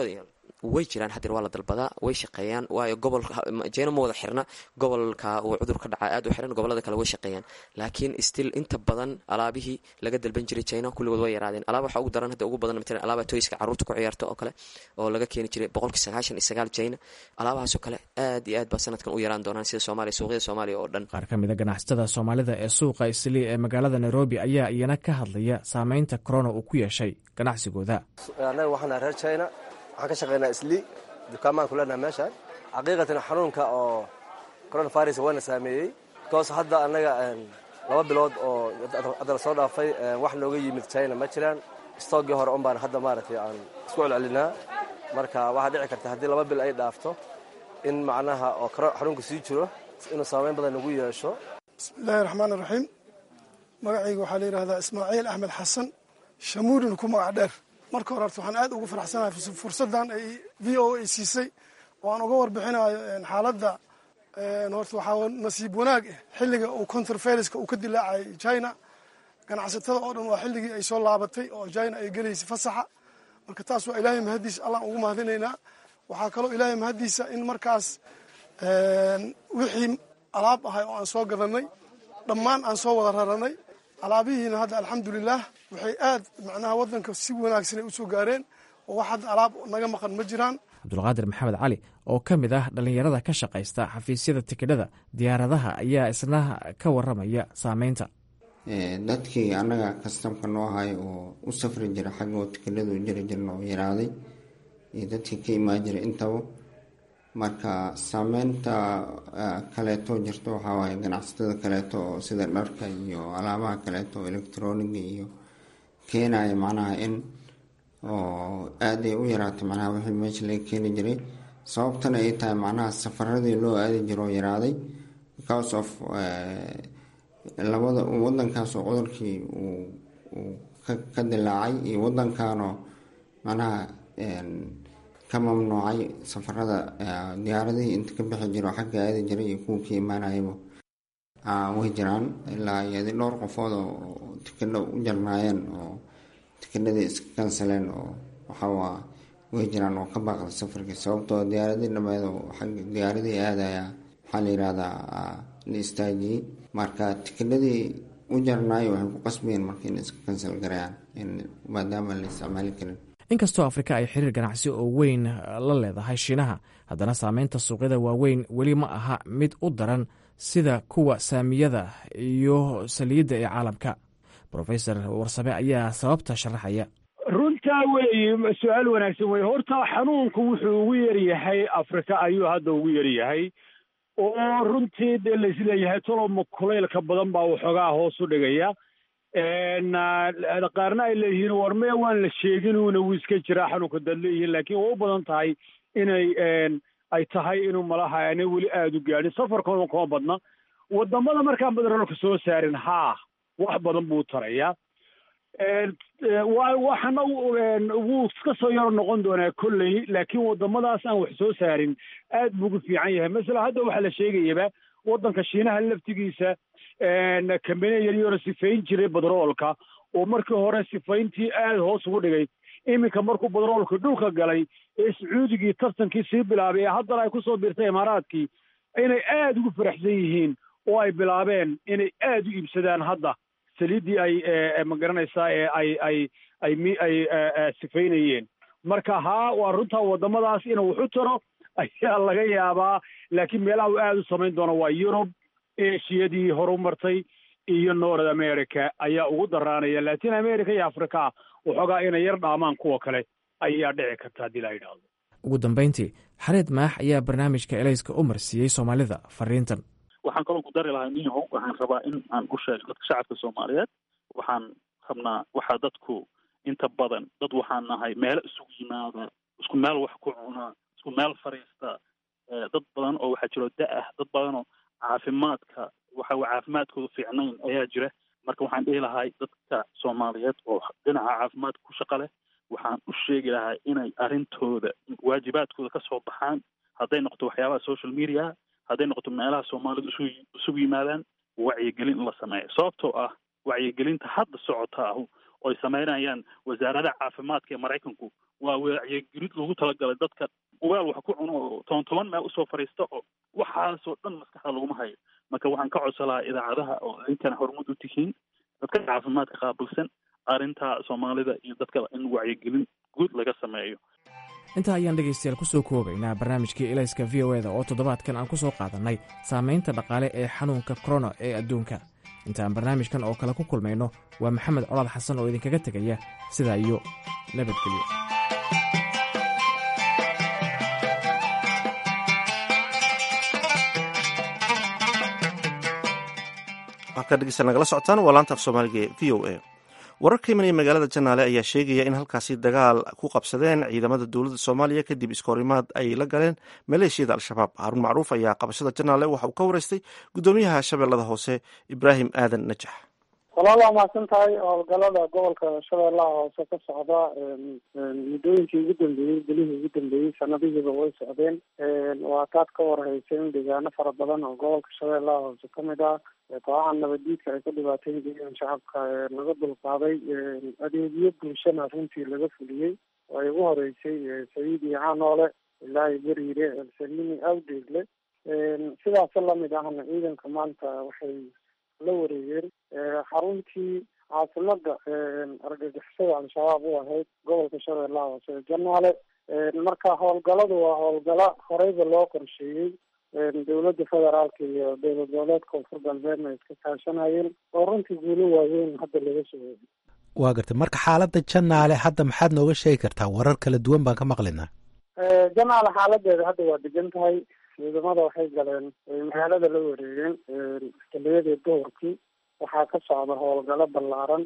way jiraan hadeer waa la dalbadaa way shaqeeyaan waayo gobolka jina ma wada xirna gobolka uu cudur ka dhaca aad u xiran gobolada kale way shaqeeyaan laakiin still inta badan alaabihii laga dalban jiray china kulligood way yaraadeen alaaba waxaa ugu daran hadda ugu badan matalan alaaba toyska carruurta ku ciyaarta oo kale oo laga keeni jiray boqolkii sagaashan iyo sagaal china alaabahaasoo kale aad iyo aad baa sanadkan u yaraan doonaan sida soomaaliya suuqyada soomaaliya oo dhan qaar ka mid a ganacsatada soomaalida ee suuqa islii ee magaalada nairobi ayaa iyana ka hadlaya saameynta corona uu ku yeeshay ganacsigooda annaga waxaana reer china waxaan ka shaqaynaa islii dukaamaan ku leenaha meeshaan xaqiiqatan xanuunka oo coronavirus wayna saameeyey bikoos hadda annaga laba bilood oo hadda la soo dhaafay wax nooga yimid china ma jiraan stoogii hore un baan hadda maaragtay aan isku celcelinaa marka waxaa dhici karta haddii laba bil ay dhaafto in macnaha oo xanuunka sii jiro inuu saameyn badan nagu yeesho bismillaahi raxmaan iraxiim magacayga waxaa la yidhahdaa ismaaciil axmed xasan shamuurin ku magac dheer marka hore horta waxaan aad ugu faraxsanahay fursaddan ay v o a siisay oo aan uga warbixinayo xaaladda horta waxaa nasiib wanaag ah xilliga uu counterferiska uu ka dilaacayay china ganacsatada oo dhan waa xilligii ay soo laabatay oo china ay gelaysay fasaxa marka taas waa ilaahay mahaddiisa allaan ugu mahadinaynaa waxaa kaloo ilaahay mahaddiisa in markaas wixii alaab ahay oo aan soo gadanay dhammaan aan soo wada raranay alaabihiina hadda alxamdulilaah waxay aad macnaha waddanka si wanaagsan ay usoo gaareen oo wax hadda alaab naga maqan ma jiraan cabdulqaadir maxamed cali oo ka mid ah dhallinyarada ka shaqaysta xafiisyada tikidhada diyaaradaha ayaa isna ka waramaya saameynta dadkii annaga kastamka noo ahay oo u safri jira xaggoo tikidhadu jiri jirna oo yaraaday iyo dadkii ka imaan jiray intaba marka saameynta kaleeto jirto waxaa waaye ganacsatada kaleeto oo sida dharka iyo alaabaha kaleeto oo electroniga iyo keenaya macnaha in oo aada ay u yaraatay macnaha wixii meesha laga keeni jiray sababtana ay tahay macnaha safaradii loo aadi jiro oo yaraaday because of labada wadankaas oo cudurkii uu ka dilaacay iyo wadankanoo macnaha ka mamnuucay safarada diyaaradihii inta ka bixi jiro xagga aadi jiray iyo kuwa ka imaanayaba way jiraan ilaa iyadi dhowr qofood oo tikidho u jarnaayeen oo tikidhadii iska kansaleen oo waxawaa way jiraan oo ka baaqda safarkii sababtoo diyaaradii dhameed oo xagga diyaaradii aadaya waxaa la yihahdaa la istaajiyey marka tikidhadii u jarnaayo waxay ku qasbayeen marka in iska kansal garayaan maadaama la isticmaali karin inkastoo afrika ay xiriir ganacsi oo weyn la leedahay shiinaha haddana saameynta suuqyada waaweyn weli ma aha mid u daran sida kuwa saamiyada iyo saliidda ee caalamka rofesor warsame ayaa sababta sharaxaya runtaa weeye su-aal wanaagsan weye horta xanuunku wuxuu ugu yaryahay afrika ayuu hadda ugu yaryahay oo runtii dee laisleeyahay toloma kulaylka badan baa waxoogaa hoos u dhigaya qaarna ay leeyihiin war mee waan la sheeginuuna wuu iska jiraa xanuunka daad leeyihiin laakiin waa u badan tahay inay ay tahay inuu malaha aanay weli aada u gaadhin safarkooda kuma badna wadamada markaan badarolka soo saarin haa wax badan buu tarayaa waxana wuu iska soo yaro noqon doonaa kolley laakiin wadamadaas aan wax soo saarin aad buu ugu fiican yahay masala hadda waxaa la sheegayaba waddanka shiinaha laftigiisa kambaniya yaryaro sifayn jiray badroolka oo markii hore sifayntii aada hoos ugu dhigay iminka markuu badroolka dhulka galay ee sacuudigii tartankii sii bilaabay ee haddana ay kusoo biirtay imaaraadkii inay aada ugu faraxsan yihiin oo ay bilaabeen inay aada u iibsadaan hadda saliiddii ay magaranaysaa ee ay ay ay mi ay sifaynayeen marka haa waa runtaa waddamadaas inuu waxu taro ayaa laga yaabaa laakiin meelaha uu aada u samayn doono waa yurub eshiyadii horumartay iyo north america ayaa ugu daraanaya latin america iyo africa waxoogaa inay yar dhaamaan kuwa kale ayaa dhici karta haddii la yidhaahdo ugu dambayntii xareed maax ayaa barnaamijka elayska u marsiiyey soomaalida fariintan waxaan kaloo ku dari lahaa niyahow waxaan rabaa in aan u sheego dadka shacabka soomaaliyeed waxaan rabnaa waxaa dadku inta badan dad waxaan nahay meelo isugu yimaada isku meel wax ku cuna isku meel fariista dad badan oo waxaa jiro da-ah dad badanoo caafimaadka waxa caafimaadkooda fiicnayn ayaa jira marka waxaan dhihi lahay dadka soomaaliyeed oo dhinaca caafimaadka ku shaqa leh waxaan u sheegi lahaa inay arrintooda waajibaadkooda ka soo baxaan hadday noqoto waxyaabaha social media hadday noqoto meelaha soomaalidu isu isugu yimaadaan wacyigelin in la sameeyo sababtoo ah wacyigelinta hadda socota ahu oy sameynayaan wasaaradaha caafimaadka ee maraykanku waa wacyigelid loogu talagalay dadka ugaal wax ku cuno oo toban toban meel usoo fadhiista oo waxaasoo dhan maskaxda laguma hayo marka waxaan ka codsan lahaa idaacadaha oo idinkana horumad u tihiin dadka caafimaadka qaabilsan arrinta soomaalida iyo dadka in wacyigelin guud laga sameeyo intaa ayaan dhegaystayaal ku soo koobaynaa barnaamijkii elayska v o eda oo toddobaadkan aan ku soo qaadannay saamaynta dhaqaale ee xanuunka korona ee adduunka intaan barnaamijkan oo kale ku kulmayno waa maxamed colaad xasan oo idinkaga tegaya sidaa iyo nabadgelyo halkaa dhegeysta nagala socotaan waa laanta af soomaaliga ee v o a warar ka imanaya magaalada janaale ayaa sheegaya in halkaasi dagaal ku qabsadeen ciidamada dowladda soomaaliya kadib iskahorimaad ay la galeen maleeshiyada al-shabaab haarun macruuf ayaa qabashada janaale waxa uu ka wareystay guddoomiyaha shabeellada hoose ibraahim aadan najax walaal waa mahadsan tahay howlgalada gobolka shabeellaha hoose ka socda muddooyinkii ugu dambeeyey bilihii ugu dambeeyey sanadihiiba way socdeen waa taad ka warhaysa in deegaano fara badan oo gobolka shabeellaha hoose kamid ah kooxaha nabaddiidka ay ku dhibaateyn jireen shacabka laga dulqaaday adeegyo bulshana runtii laga fuliyey oo ay ugu horeysay sayiid iyo canoole ilaahi beriire elsalimi awdeegle sidaas lamid ahna ciidanka maanta waxay la wareegeen xaruntii caasimada argagixisada al-shabaab u ahayd gobolka shabeellaha hoose janaale marka howlgaladu waa howlgalo horeyba loo qorsheeyey dowladda federaalka iyo dowlad goboleedka koonfur galbeedna ay iska kaashanayeen oo runtii guulo waaweyn hadda laga soo weyay waa gartay marka xaaladda janaale hadda maxaad nooga sheegi kartaa warar kala duwan baan ka maqlinaa janaale xaaladeeda hadda waa degan tahay ciidamada waxay galeen magaalada la wareegeen xiliyadii duhurkii waxaa ka socda howlgalo ballaaran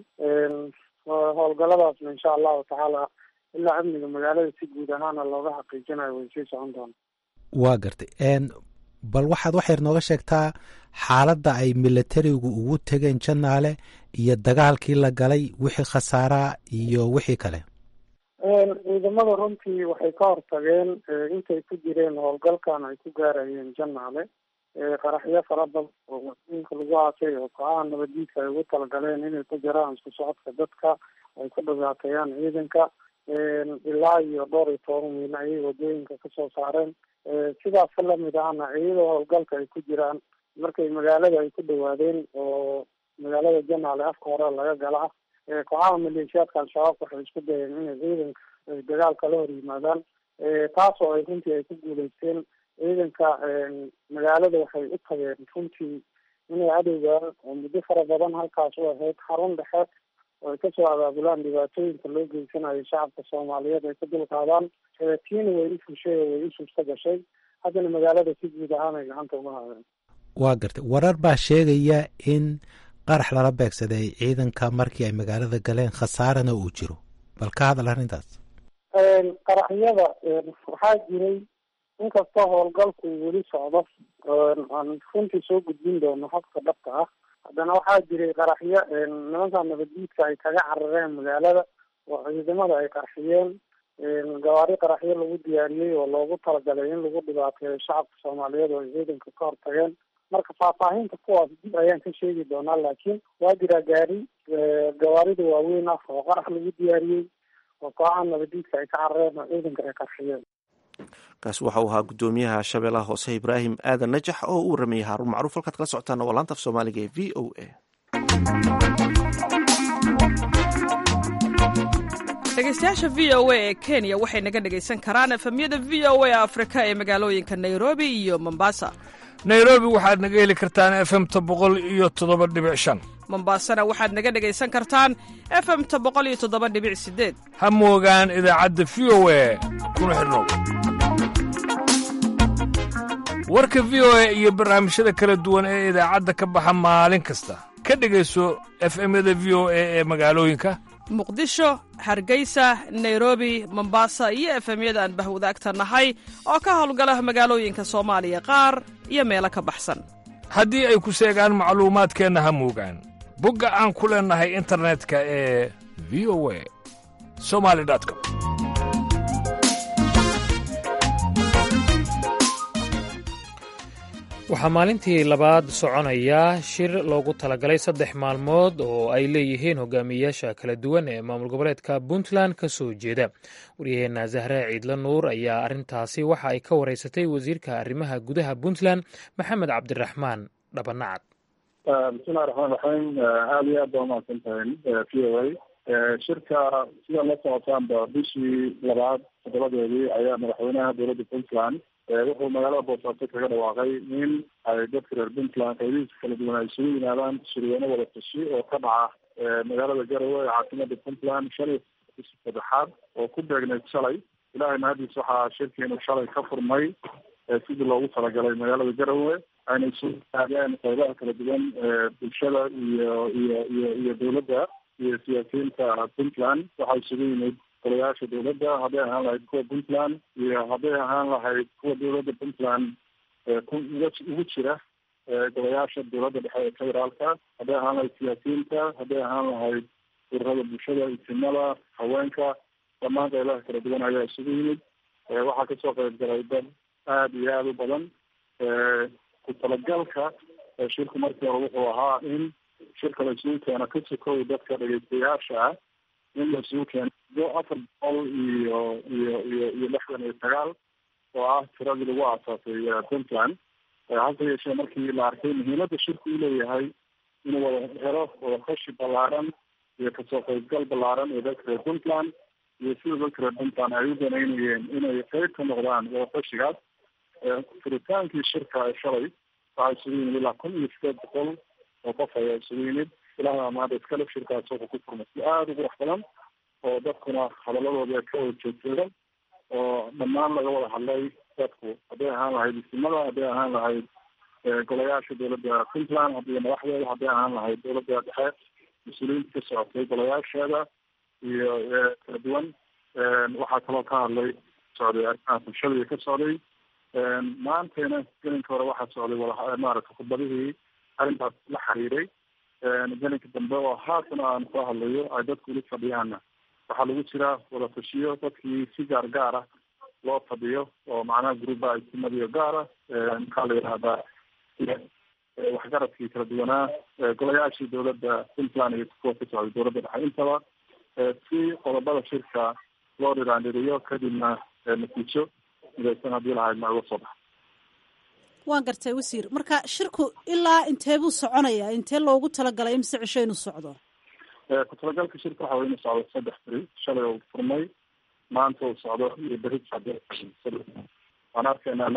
howlgaladaasna insha allahu tacaala ilaa amniga magaalada si guud ahaana looga xaqiijinayo way sii socon doona waa gartay bal waxaad wax yar nooga sheegtaa xaaladda ay milatarigu ugu tegeen janaale iyo dagaalkii la galay wixii khasaaraa iyo wixii kale ciidamada runtii waxay ka hortageen intay ku jireen howlgalkan ay ku gaarayeen janaale qaraxyo fara badan oo wadooyinka lagu aasay oo kooxaha nabadiidka ay ugu talagaleen inay ku jiraan isku socodka dadka ay ku dhibaateeyaan ciidanka ilaa iyo dhowr iyo toban miil ayay wadooyinka kasoo saareen sidaas lamid ahna iyadoo howlgalka ay ku jiraan markay magaalada ay ku dhawaadeen oo magaalada janaale afka hore laga gala ah kooxaha maleeshiyaadka al-shabaab waxay isku dayeen inay ciidanka ay dagaal kala hor yimaadaan taas oo ay runtii ay ku guuleysteen ciidanka magaalada waxay u tageen runtii inay cadowgaan oo muddo fara badan halkaas u ahayd xarun dhexe oo ay kasoo abaabulaan dhibaatooyinka loo geysanayo shacabka soomaaliyeed ay ka dulqaadaan tiina way u fushay oo way u suurta gashay haddana magaalada si guud ahaan ay gacanta uga haadeen waa gartay warar baa sheegaya in qarax lala beegsaday ciidanka markii ay magaalada galeen khasaarana uu jiro bal ka hadal arrintaas qaraxyada waxaa jiray inkastoo howlgalku weli socdo aan runtii soo gudbin doono habka dhabta ah haddana waxaa jiray qaraxyo nimanka nabaddiidka ay kaga carareen magaalada oo ciidamada ay qarxiyeen gawaari qaraxyo lagu diyaariyey oo loogu talagalay in lagu dhibaateeyo shacabka soomaaliyeed oo ay ciidanka ka hortageen marka faahfaahinta kuwaas dib ayaan ka sheegi doonaa laakiin waa jiraa gaari gawaarida waaweyn ah oo qarax lagu diyaariyey oo kooxaha nabadiidka ay ka carareen oo ciidanka ay qarxiyeen kaasi waxa uu ahaa guddoomiyaha shabeellaha hoose ibraahim aadan najax oo u waramayay haaruun macruuf halkaad kala socotaana waa laanta af soomaaliga ee v o a dhegeystayaasha v o a ee kenya waxay naga dhegaysan karaan efemyada v o a afrika ee magaalooyinka nairobi iyo mombasa nairobi waxaad naga heli kartaan efemta boqol iyo toddoba dhibic shan mombasana waxaad naga dhegaysan kartaan efemta boqol iyo toddoba dhibic sideed ha moogaan idaacadda v o a kuna xidhnow warka v o a iyo barnaamijyada kala duwan ee idaacadda ka baxa maalin kasta ka dhegayso efemyada v o a ee magaalooyinka muqdisho hargeysa nairobi mombasa iyo efemyada aan bahwadaagta nahay oo ka howlgala magaalooyinka soomaaliya qaar iyo meelo ka baxsan haddii ay ku seegaan macluumaadkeenna ha moogaan bogga aan ku leennahay internetka ee v o a somali com waxaa maalintii labaad soconaya shir loogu talagalay saddex maalmood oo ay leeyihiin hogaamiyeyaasha kala duwan ee maamul goboleedka puntland ka soo jeeda waryaheena zahre ciidla nuur ayaa arrintaasi waxa ay ka wareysatay wasiirka arrimaha gudaha puntland maxamed cabdiraxmaan dhabanacad bismillahi raxmaan raxiim aada iyo aad baa umahadsan tahay v o a shirka sida la socotaanba bishii labaad toddobadeedii ayaa madaxweynaha dowladda puntland wuxuu magaalada boosaaso kaga dhawaaqay in ay dadka reer puntland qaybihiisa kala duwan ay isugu yimaadaan shirweyne wada tashi oo ka dhaca magaalada garowe ee caasimada puntland shan iyo bishii saddexaad oo ku beegneyd shalay ilahay mahadiis waxaa shirkiinu shalay ka furmay sidii loogu talagalay magaalada garowe ayna isugu yimaadeen qaybaha kala duwan bulshada iyo iyo iyo iyo dowladda iyo siyaasiyiinta puntland waxaa isugu yimid golayaasha dowladda hadday ahaan lahayd kuwa puntland iyo hadday ahaan lahayd kuwa dowladda puntland ugu jira golayaasha dowladda dhexe ee federaalka hadday ahaan lahayd siyaasiyiinta hadday ahaan lahayd ururada bulshada isimada haweenka dhammaan qaybaha kala duwan ayaa isugu yimid waxaa kasoo qayb galay dad aada iyo aada u badan ku talagalka shirku markii hore wuxuu ahaa in shirka la isugu keeno ka sokow dadka dhegeystayaasha ah in la isugu keeno afar boqol iyo iyo iyo iyo lixdan iyo sagaal oo ah tiradii lagu aasaasay puntland hase yeeshee markii la arkay muhiimadda shirku uu leeyahay inuu wada helo wadaqashi ballaaran iyo kasoo qaybgal ballaaran ee dadka reer puntland iyo sida dadka reer puntland ay u danaynayeen inay qeyb ka noqdaan wadaqashigaas furitaankii shirka ee shalay waxaa isugu yimid ilaa kun iyo sideed boqol oo qof ayaa isugu yimid ilaha maanta iskale shirkaas wuxuu ku furmay si aada u qurux badan oo dadkuna hadaladooda ka wada joogtoodan oo dhammaan laga wada hadlay dadku hadday ahaan lahayd isimada hadday ahaan lahayd golayaasha dowladda puntland hadii madaxdeeda hadday ahaan lahayd dowladda dhexe mas-uuliyiinta ka socotay golayaasheeda iyo kala duwan waxaa kaloo ka hadlay socday arrimaha bulshada ka socday maantayna gelinka hore waxaa socday wada maaragta khudbadihii arrintaas la xiriiray gelinka dambe oo haatan aan soo hadlayo ay dadku ula fadhiyaana waxaa lagu jiraa wada tashiyo dadkii si gaar gaar ah loo fadhiyo oo macnaha gruuba isimadiyo gaara maxaa la yidhahdaa waxgaradkii kala duwanaa golayaashii dowladda puntland iyo kuwa ka socday dowladda dhexe intaba si qodobada shirka loo dhiraandhiriyo kadibna natiijo midaysan haddii lahayd ma uga soo baxa waan gartay wasiir marka shirku ilaa intee buu soconayaa intee loogu talagalay imise cisho inuu socdo ku talagalka shirka waxa way inuu socdo saddex beri shalay uu furmay maanta uu socdo iyo beri waan arkaynaa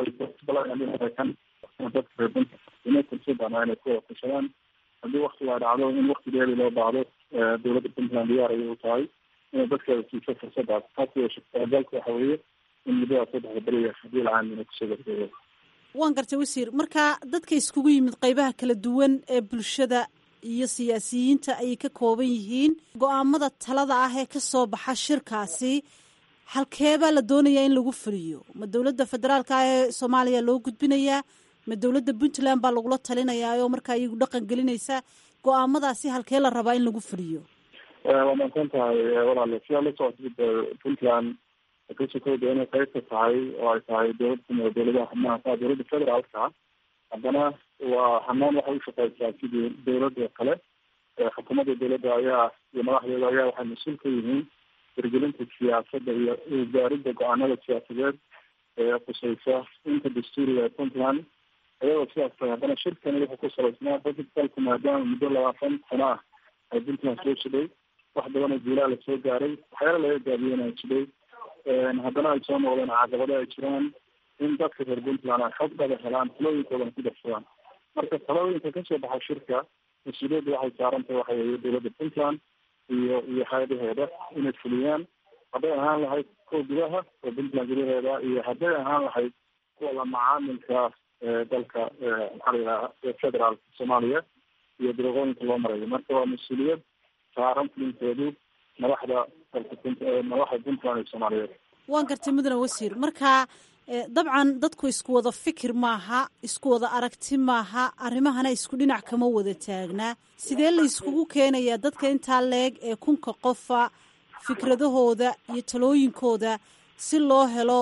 kan dadka reerpuntland inay ku wada tashadaan haddii waktigaa dhacdo in wakti dheeri loo baahdo dowladda puntland diyaar ayay u tahay inay dadkeeda siiso fursadaas taas yeeshe talagalka waxa weeye in muddada saddexda beriga haddii lahaan inay kusoo gabagabo waan gartay wasiir marka dadka iskugu yimid qeybaha kala duwan ee bulshada iyo siyaasiyiinta ayay ka kooban yihiin go-aamada talada ah ee ka soo baxa shirkaasi halkeebaa la doonayaa in lagu fuliyo ma dowladda federaalka ah ee soomaaliya loo gudbinayaa ma dowladda puntland baa lagula talinayaa oo markaa iyagu dhaqan gelinaysa go-aamadaasi halkee la rabaa in lagu fuliyo waa maadsan tahay walaale sidaa la socota puntland kasokowda inay qeyb ka tahay oo ay tahay dowlad kumida dowladaha xubnaha ka dowladda federaalka haddana waa hanaan waxay ushaqeysaa sidii dowladda kale xukuumadda dowladda ayaa iyo madaxdeeda ayaa waxay mas-uul ka yihiin hirgelinta siyaasadda iyo gaaridda go-aanada siyaasadeed ee khuseysa inta dastuuriga ee puntland iyadoo sidaas tahay haddana shirkani wuxuu ku salaysnaa dadka dalku maadaama muddo labaatan sano ah ay puntland soo jidhay wax badan oo guulaha lasoo gaaray waxyaala laga gaabiyena jidhay haddana ay soo noqdeen caqabado ay jiraan in dadka reer puntland ay xog dhaba helaan talooyinkoodana ku darsadaan marka talooyinka kasoo baxa shirka mas-uuliyadda waxay saarantahay waxa weeye dowladda puntland iyo iyo hay-adaheeda inay fuliyaan hadday ahaan lahayd kuwa gudaha oo puntland gudaheeda iyo hadday ahaan lahayd kuwa la macaamilka dalka maxaa la yidhaha federaalka soomaaliya iyo dariiqooyinka loo marayo marka waa mas-uuliyad saaran fulinteedu madaxda dalka madaxda puntland iyo soomaaliyeed waan gartay mudane wasiir marka dabcan dadku isku wada fikir maaha isku wada aragti maaha arrimahana isku dhinac kama wada taagnaa sidee la iskugu keenayaa dadka intaa leeg ee kunka qofa fikradahooda iyo talooyinkooda si loo helo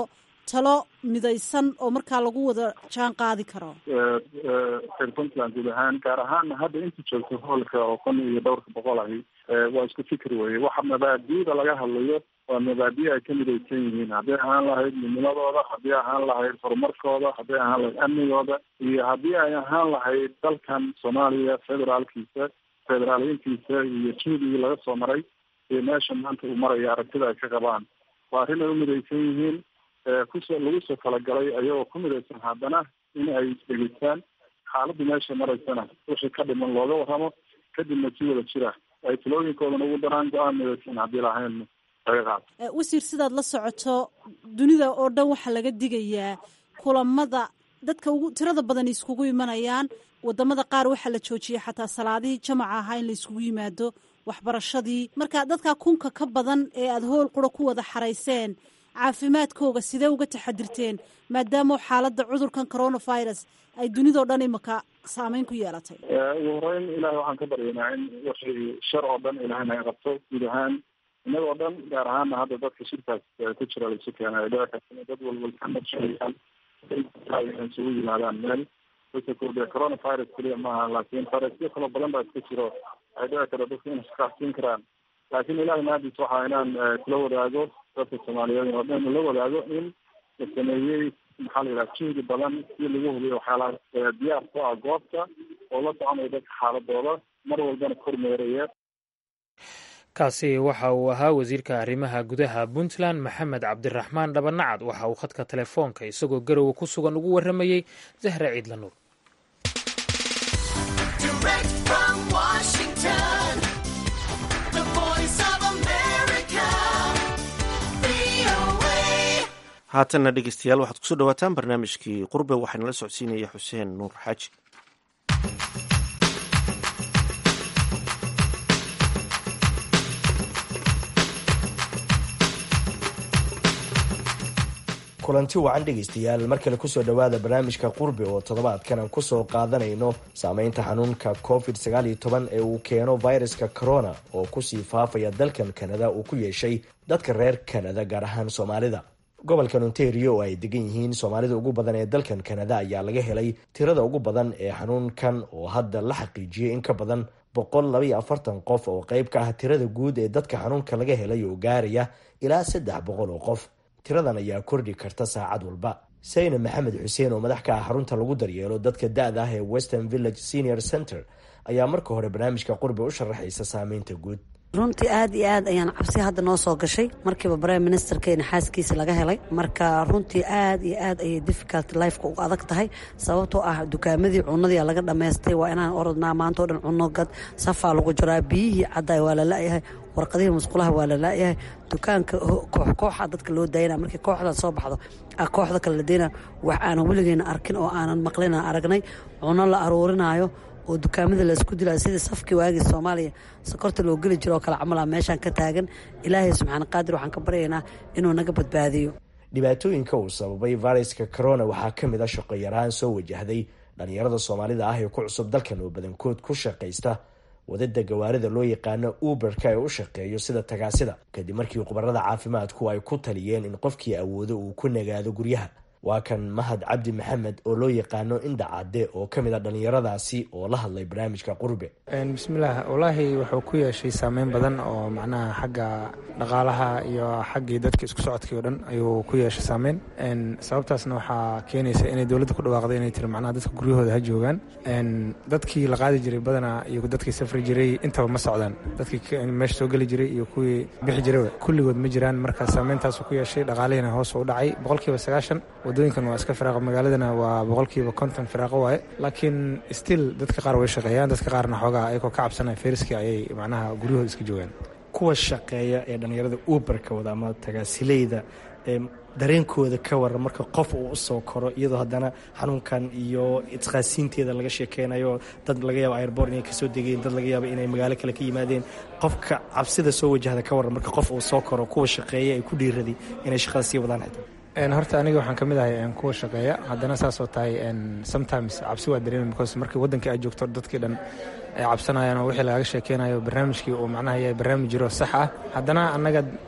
talo midaysan oo markaa lagu wada jaan qaadi karo reer puntland guud ahaan gaar ahaan hadda inta joogta hoolka oo kun iyo dhowrka boqol ahi waa isku fikri weye waxa mabaadi'da laga hadlayo waa mabaadi' ay ka midaysan yihiin hadday ahaan lahayd midnimadooda haddii ahaan lahayd horumarkooda hadday ahaan lahayd amnigooda iyo haddii ay ahaan lahayd dalkan soomaaliya federaalkiisa federaaliyintiisa iyo juhdigii laga soo maray iyo meesha maanta uu marayo aragtida ay ka qabaan waa arrin ay u midaysan yihiin kusoo lagu soo talagalay ayagoo ku midaysan haddana in ay isdhegeystaan xaaladdu meesha maraysana wixii ka dhiman looga warramo kadibna si wada jira ay talooyinkoodana ugu daraan go-aan midaysan haddii lahayn laga qaado wasiir sidaad la socoto dunida oo dhan waxaa laga digayaa kulamada dadka ugu tirada badan iskugu imanayaan wadamada qaar waxaa la joojiyay xataa salaadihii jamaca ahaa in la iskugu yimaado waxbarashadii marka dadka kunka ka badan ee aada hool qura ku wada xarayseen caafimaadkooga sidee uga taxadirteen maadaama xaaladda cudurkan coronavirus ay dunidao dhan imaka saameyn ku yeelatay ugu horeyn ilahay waxaan ka baryaynaa in wixii shar oo dhan ilahay naga qabto guud ahaan inagoo dhan gaar ahaana hadda dadka shirkaas ku jira laisu keenay ay dhici karta dad walwalkamadshayaan isugu yimaadaan meel de coronavirus keliya maaha laakiin faresyo kaloo badan baa iska jiro ay dhici karta dadka inay iskaafsiin karaan laakiin ilahay mahadiis waxaa inaan kula wadaago dadka soomaaliyeed oo dhan la wadaago in la sameeyey maxaa la yidhaha juhdi badan si lagu hubiyo waxyaalaha diyaar ku ah goobta oo la soconaya dadka xaaladooda mar walbana kormeeraya kaasi waxa uu ahaa wasiirka arrimaha gudaha puntland maxamed cabdiraxmaan dhabanacad waxa uu khadka telefoonka isagoo garowe ku sugan ugu warramayey zahra ciidla nuur haatanna dhegeystayaal waxaad kusoo dhawaataan barnaamijkii qurbe waxaana la socodsiinaya xuseen nuur xaaji kulanti wacan dhegaystayaal mar kale kusoo dhowaada barnaamijka qurbi oo toddobaadkan aan kusoo qaadanayno saameynta xanuunka covid sagaal iyo toban ee uu keeno viruska corona oo kusii faafaya dalkan kanada uu ku yeeshay dadka reer kanada gaar ahaan soomaalida gobolkan ontario oo ay degan yihiin soomaalida ugu badan ee dalkan kanada ayaa laga helay tirada ugu badan ee xanuunkan oo hadda la xaqiijiyey in ka badan boqol labaiyo afartan qof oo qeyb ka ah tirada guud ee dadka xanuunka laga helay oo gaaraya ilaa saddex boqol oo qof tiradan ayaa kordhi karta saacad walba sayna maxamed xuseen oo madax ka ah xarunta lagu daryeelo dadka da-da ah ee western village senior center ayaa marka hore barnaamijka qurbi u sharaxaysa saameynta guud runtii aad iyo aad ayaan cabsi hadda noo soo gashay markiiba brime ministerkeena xaaskiisa laga helay marka runtii aad iyo aad ayay difficult lifeka uga adag tahay sababtoo ah dukaamadii cunadii laga dhammaystay waa inaan orodnaa maanta o dhan cuno gad safaa lagu jiraa biyihii caddaay waa la la-yahay warqadihii musqulaha waa la la-yahay dukaanka koox kooxa dadka loo daayana markii kooxdan soo baxdo kooxda kale la deyna wax aanan weligeena arkin oo aanan maqlina aragnay cuno la aruurinaayo oo dukaamada laysku dilaa sidii safkii waagii soomaaliya sokorta loo geli jiro oo kale camal a meeshaan ka taagan ilaahay subxaana qaadir waxaan ka baryaynaa inuu naga badbaadiyo dhibaatooyinka uu sababay viruska corona waxaa ka mid a shaqo yaraan soo wajahday dhallinyarada soomaalida ah ee ku cusub dalkan oo badankood ku shaqaysta wadada gawaarida loo yaqaano uberka ee u shaqeeyo sida tagaasida kadib markii khubarada caafimaadku ay ku taliyeen in qofkii awoodo uu ku nagaado guryaha waa kan mahad cabdi maxamed oo loo yaqaano indhacade oo ka mid a dhallinyaradaasi oo la hadlay barnaamijka qurbe bismillaah wallaahi wuxuu ku yeeshay saameyn badan oo macnaha xagga dhaqaalaha iyo xaggii dadka isku socodkii o dhan ayuu ku yeeshay saameyn sababtaasna waxaa keenaysa inay dowladda ku dhawaaqday inay tiri macnaha dadka guryahooda ha joogaan dadkii la qaadi jiray badanaa iyo dadkii safri jiray intaba ma socdaan dadkii meesha soo geli jiray iyo kuwii bixi jiray kulligood ma jiraan marka saameyntaasuu ku yeeshay dhaqaalihiina hoos u dhacay boqolkiiba sagaashan wadooyinkan waa iska firaaqa magaaladana waa boqolkiiba konton firaaqo waaye laakiin still dadka qaar way shaqeeyaan dadka qaarna xoogaa ayagoo ka cabsanaya fayraskii ayay macnaha guryahooda iska joogaan kuwa shaqeeya ee dhallinyarada uberka wada ama tagaasileyda dareenkooda ka waran marka qof uu usoo koro iyadoo haddana xanuunkan iyo isqaasiinteeda laga sheekeynayo dad laga yaabo airbor inay kasoo degeen dad laga yaabo inay magaalo kale ka yimaadeen qofka cabsida soo wajahda ka waran marka qof uu soo koro kuwa shaqeeya ay ku dhiiraday inay shaqada sii wadaan xitaa horta aniga waxaan ka mid ahay kuwa shaqeeya haddana saasoo tahay sometimes cabsi waa dareema because markii waddankii ay joogto dadkii dhan ay cabsanayaan oo wixii lagaga sheekeynayo barnaamijkii uu macnaha yahay barnaamij jiro sax ah haddana annaga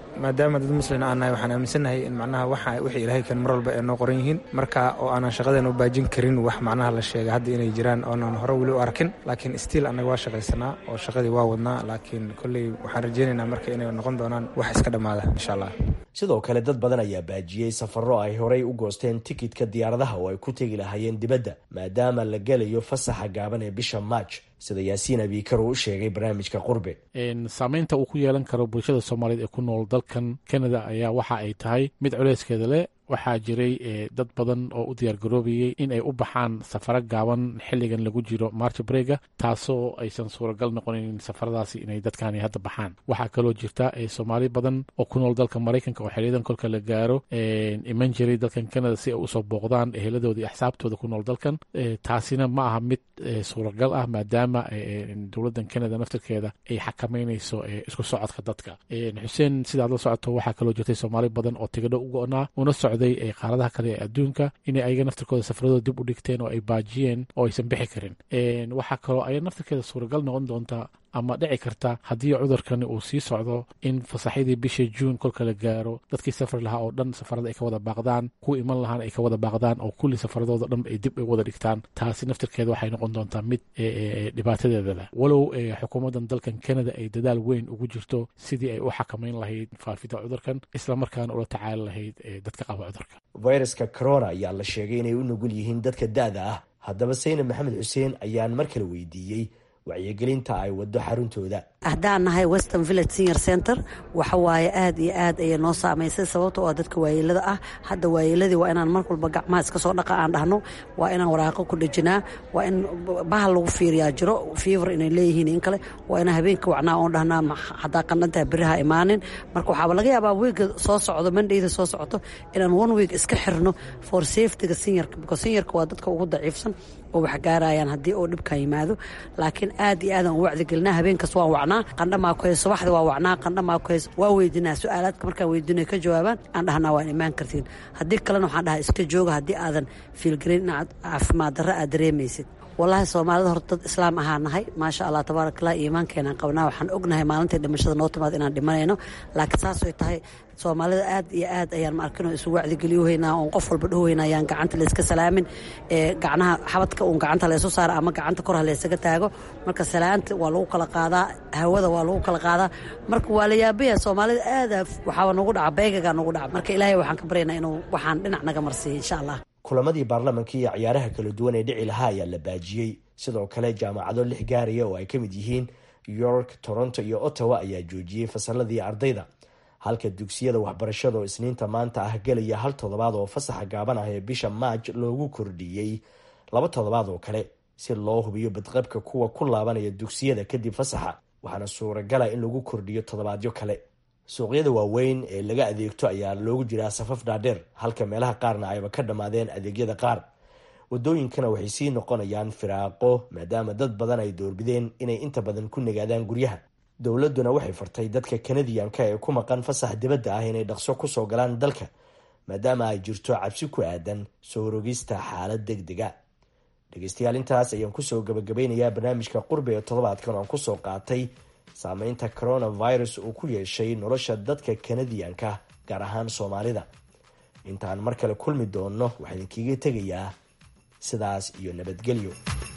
maadaama dad muslin aan nahay waxaan aaminsannahay in macnaha waxa wixii ilaahay kan mar walba ay noo qoran yihiin marka oo aanan shaqadeena u baajin karin wax macnaha la sheegay hadda inay jiraan oonan hore weli u arkin laakiin stiil annaga waa shaqaysanaa oo shaqadii waa wadnaa laakiin kolley waxaan rajaynaynaa marka inay noqon doonaan wax iska dhammaada insha allah sidoo kale dad badan ayaa baajiyey safarro ay horey u goosteen tikidka diyaaradaha oo ay ku tegi lahaayeen dibadda maadaama la gelayo fasaxa gaaban ee bisha maaj sida yaasiin abiikar uu u sheegay barnaamijka qurbe saameynta uu ku yeelan karo bulshada soomaaliyeed ee ku nool dalkan canada ayaa waxa ay tahay mid culeyskeeda leh waxaa jiray dad badan oo u diyaargaroobayey in ay u baxaan safaro gaaban xilligan lagu jiro march brega taasoo aysan suuragal noqonin safaradaasi inay dadkani hadda baxaan waxaa kaloo jirta soomaali badan oo ku nool dalka maraykanka oo xiliyadan kolka la gaaro iman jiray dalkan canada si ay usoo booqdaan eheladooda iyo axsaabtooda ku nool dalkan taasina ma aha mid suuragal ah maadaama dowladdan canada naftirkeeda ay xakameynayso isku socodka dadka xuseen sidaad la socoto waxaa kaloo jirtay soomaali badan oo tigadho u go-naa una socday qaaradaha kale ee adduunka inay ayaga naftirkooda safaradooda dib u dhigteen oo ay baajiyeen oo aysan bixi karin waxaa kaloo aya naftirkeeda suuragal noqon doontaa ama dhici karta haddii cudurkani uu sii socdo in fasaxyadii bisha juun kolka la gaaro dadkii safri lahaa oo dhan safarada ay ka wada baaqdaan kuwa iman lahaana ay ka wada baaqdaan oo kulli safaradooda dhan ay dib ay wada dhigtaan taasi naftirkeeda waxay noqon doontaa mid dhibaatadeeda leh walow xukuumaddan dalkan canada ay dadaal weyn ugu jirto sidii ay u xakameyn lahayd faafida cudurkan islamarkaana ula tacaali lahayd dadka qaba cudurka fayraska corona ayaa la sheegay inay u nugul yihiin dadka da-da ah haddaba saynab maxamed xuseen ayaan mar kale weydiiyey wacyigelinta ay wado xaruntooda haddaan nahay western village senior center waxa waaye aad iyo aad ayay noo saamaysay sababta oo dadka waayeelada ah hadda waayeeladii waa inaan mar walba gacmaha iska soo dhaqa aan dhahno waa inaan waraaqo ku dhejinaa waa in bahal lagu fiiriyaa jiro fiivar inay leeyihiin in kale waa inaan habeenka wacnaa oon dhahnaa haddaa qandhantaha beriha imaanin marka waxaaba laga yaabaa wiiga soo socdo mandhayda soo socoto inaan one week iska xirno for safetyga seniorka because seniorka waa dadka ugu daciifsan oo wax gaarayaan haddii oo dhibkan yimaado laakiin aad iyo aadaan u wacdigelinaa habeenkas waan wacnaa qandhamaa ku hayso subaxda waa wacnaa qandhamaa ku hayso waa weydinaa su-aalaadka markaan weydinay ka jawaabaan aan dhahnaa waan imaan kartiin haddii kalena waxaan dhahaa iska jooga haddii aadan fiilgarin inaad caafimaad darro aad dareemaysid wallaahi soomaalida horta dad islaam ahaa nahay maasha allah tabaarakallah iimaankeenaan qabnaa waxaan ognahay maalintai dhimashada noo timaad inaan dhimanayno laakiin saasay tahay soomaalida aad iyo aad ayaan ma arkin oo isu wacdigeliyohaynaa oon qof walba dhahohaynaa ayaan gacanta layska salaamin ee gacnaha xabadka uun gacanta laysu saara ama gacanta kor ha laysaga taago marka salaanta waa lagu kala qaadaa hawada waa lagu kala qaadaa marka waa la yaabaya soomaalida aada waxaaba nagu dhaca beegagaa nagu dhaca marka ilaahay waxaan ka baryaynaa inuu waxaan dhinac naga marsiiyo insha allah kulamadii baarlamanka iyo ciyaaraha kala duwan ee dhici lahaa ayaa la baajiyey sidoo kale jaamacado lix gaaraya oo ay ka mid yihiin york toronto iyo ottawa ayaa joojiyey fasaladii ardayda halka dugsiyada waxbarashada oo isniinta maanta ah gelaya hal toddobaad oo fasaxa gaaban ah ee bisha maaj loogu kordhiyey laba toddobaad oo kale si loo hubiyo badqabka kuwa ku laabanaya dugsiyada kadib fasaxa waxaana suuragala in lagu kordhiyo toddobaadyo kale suuqyada waaweyn ee laga adeegto ayaa loogu jiraa safaf dhaadheer halka meelaha qaarna ayba ka dhammaadeen adeegyada qaar wadooyinkana waxay sii noqonayaan firaaqo maadaama dad badan ay doorbideen inay inta badan ku nagaadaan guryaha dowladuna waxay fartay dadka kanadiyanka ee ku maqan fasax dibadda ah inay dhaqso kusoo galaan dalka maadaama ay jirto cabsi ku aadan soo rogista xaalad deg dega dhegeystayaal intaas ayaan kusoo gabagabeynayaa barnaamijka qurbi ee toddobaadkan oan kusoo qaatay saameynta coronavirus uu ku yeeshay nolosha dadka kanadiyanka gaar ahaan soomaalida intaan mar kale kulmi doonno waxaa idinkiiga tegayaa sidaas iyo nabadgelyo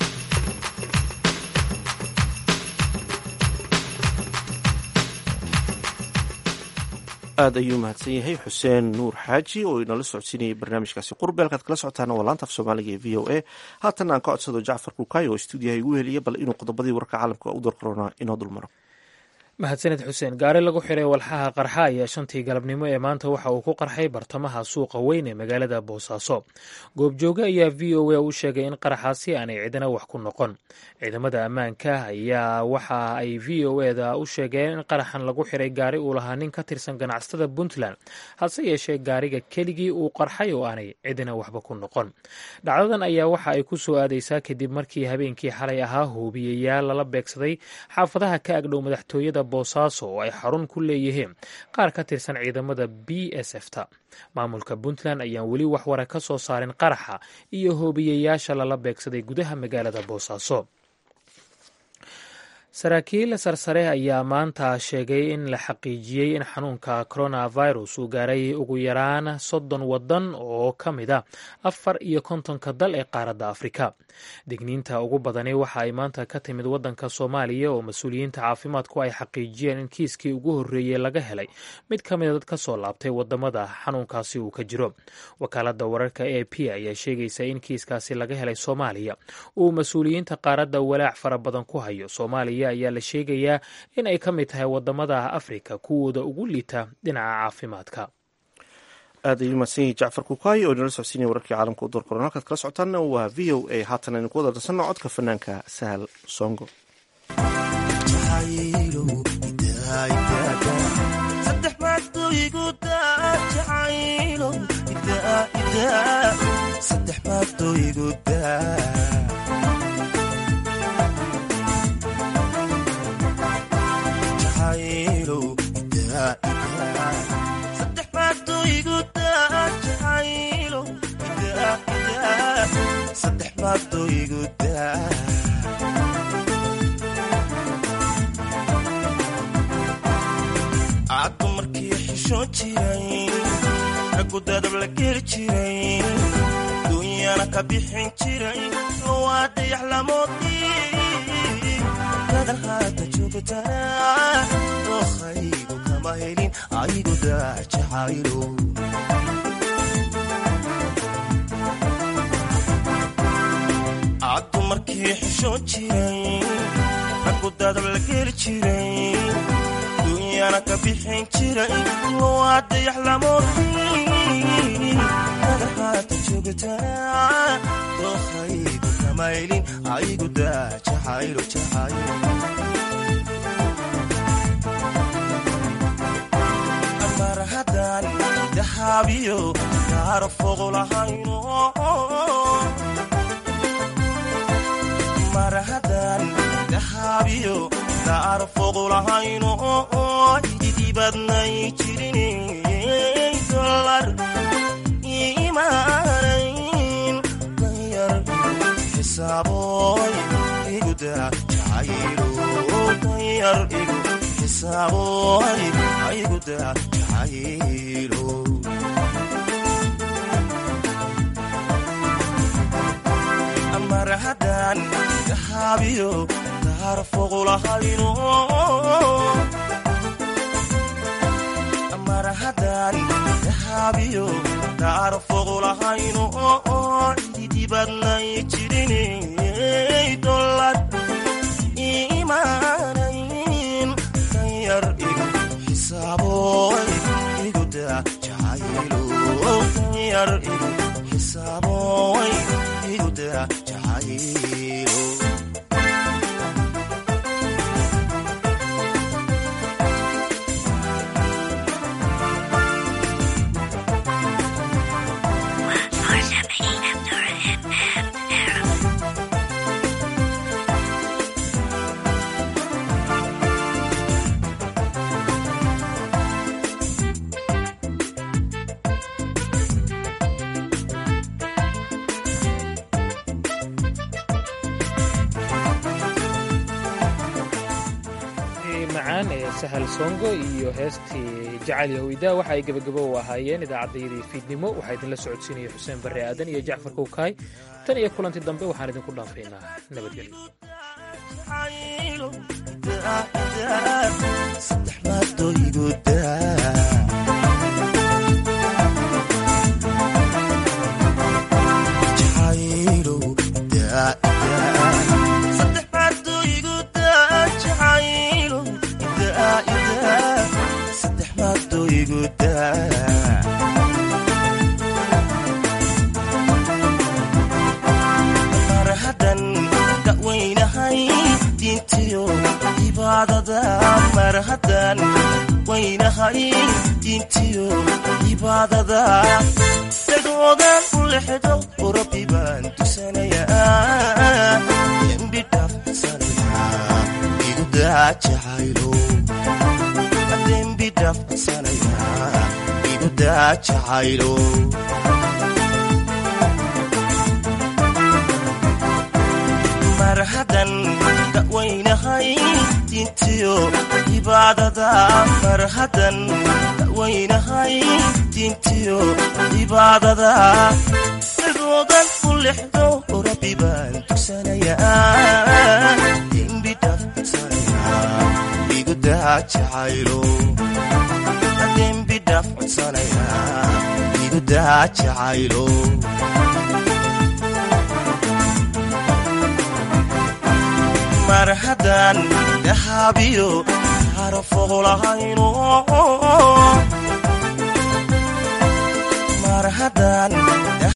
aad ayuu mahadsan yahay xuseen nuur xaaji oo inala socodsiinayay barnaamijkaasi qurbe halkaad kala socotaana waa laanta af soomaaliga ee v o a haatan aan ka codsado jacfar kukayo oo stuudiyaha igu heliya bal inuu qodobadii warka caalamka u door korona inoo dulmaro mahadsaned xuseen gaari lagu xiray walxaha qarxa ayaa shantii galabnimo ee maanta waxa uu ku qarxay bartamaha suuqa weyn ee magaalada boosaaso goobjooge ayaa v o a u sheegay in qaraxaasi aanay cidina wax ku noqon ciidamada ammaanka ayaa waxa ay v o eda u sheegeen in qaraxan lagu xiray gaari uu lahaa nin ka tirsan ganacsatada puntland hase yeeshee gaariga keligii uu qarxay oo aanay cidina waxba ku noqon dhacdadan ayaa waxa ay ku soo aadaysaa kadib markii habeenkii xalay ahaa huubiyayaal lala beegsaday xaafadaha ka agdhow madaxtooyada boosaaso oo ay xarun ku leeyihiin qaar ka tirsan ciidamada b s f ta maamulka puntland ayaan weli wax wara ka soo saarin qaraxa iyo hoobiyayaasha lala beegsaday gudaha magaalada boosaaso saraakiil sarsare ayaa maanta sheegay in la xaqiijiyey in xanuunka coronavirus uu gaaray ugu yaraan soddon waddan oo ka mid a afar iyo kontonka dal ee qaaradda afrika digniinta ugu badani waxa ay maanta ka timid waddanka soomaaliya oo mas-uuliyiinta caafimaadku ay xaqiijiyeen in kiiskii ugu horreeyey laga helay mid ka mida dad ka soo laabtay wadamada xanuunkaasi uu ka jiro wakaaladda wararka a p ayaa sheegaysa in kiiskaasi laga helay soomaaliya uu mas-uuliyiinta qaaradda walaac fara badan ku hayo soomaaliya ayaa la sheegayaa in ay ka mid tahay wadamada afrika kuwooda ugu liita dhinaca caafimaadka aad ayuu mahadsan yahi jacfar kukaay oo inala socodsiinaya wararkii caalamka u door korona halkaad kala socotaanna waa v o a haatan aynu ku wada darsanno codka fanaanka sahal songo caddu markii xishoon jiray raggu dadab la geli jiray duunyana ka bixin jiray waa dayax lamoodii dadan haata joogtaa dookhaygu kama helin aygu daajacaylo caddu markii xishoon jiray raggu dadab la geli jiray duunyana ka bixin jiray waa dayax lamoodii dadan haata joogtaa dookhaygu kama helin aygu daajacaylo jacaylo mar haddaan dahaabiyo gaaro fogo lahayno mar haddaan dahaabiyo gaaro fogo lahayno ididibadnay jirin dolar imaanayn danyar xisaaboy iguda jacaylo danyar igu xisaaboy iguda jacaylo mar haddaan dahaabiyo gaar foqulahayno mar haddaan dahaabiyo gaar foqulahayno ididibadnay jirinay dolar imaanayn danyar igu xisaaboy iguda jacaylo danyar igu xisaaboy iguda jacaylo macaan ee sahal songo iyo heestii jacayl yahweyda waxa ay gebagabo u ahaayeen idaacaddayadii fiidnimo waxaa idinla socodsiinaya xuseen barre aadan iyo jacfar kowkaay tan iyo kulanti dambe waxaan idinku dhaafaynaa nabadgelyo mar haddan da'weynahay diintiyo cibaadada mar haddan weynahay diintiyo cibaadada dagoodan u lexdo oo rabbi baan tusanayaa dembi dhaafsanaya igu daajacaylo dembi dhaafsanaya igu daajacaylo mar haddan da'weynahay diintiyo cibaadada mar haddan da'weynahay diintiyo cibaadada cidoodan u lexdo rabbi baan tugsanayaa dembi dhaaf codsanayaa igu daa jacaylo dembi dhaaf codsanayaa igu daa jacaylo mar haddaan dahaabiyo harafooqlahayno mar haddaan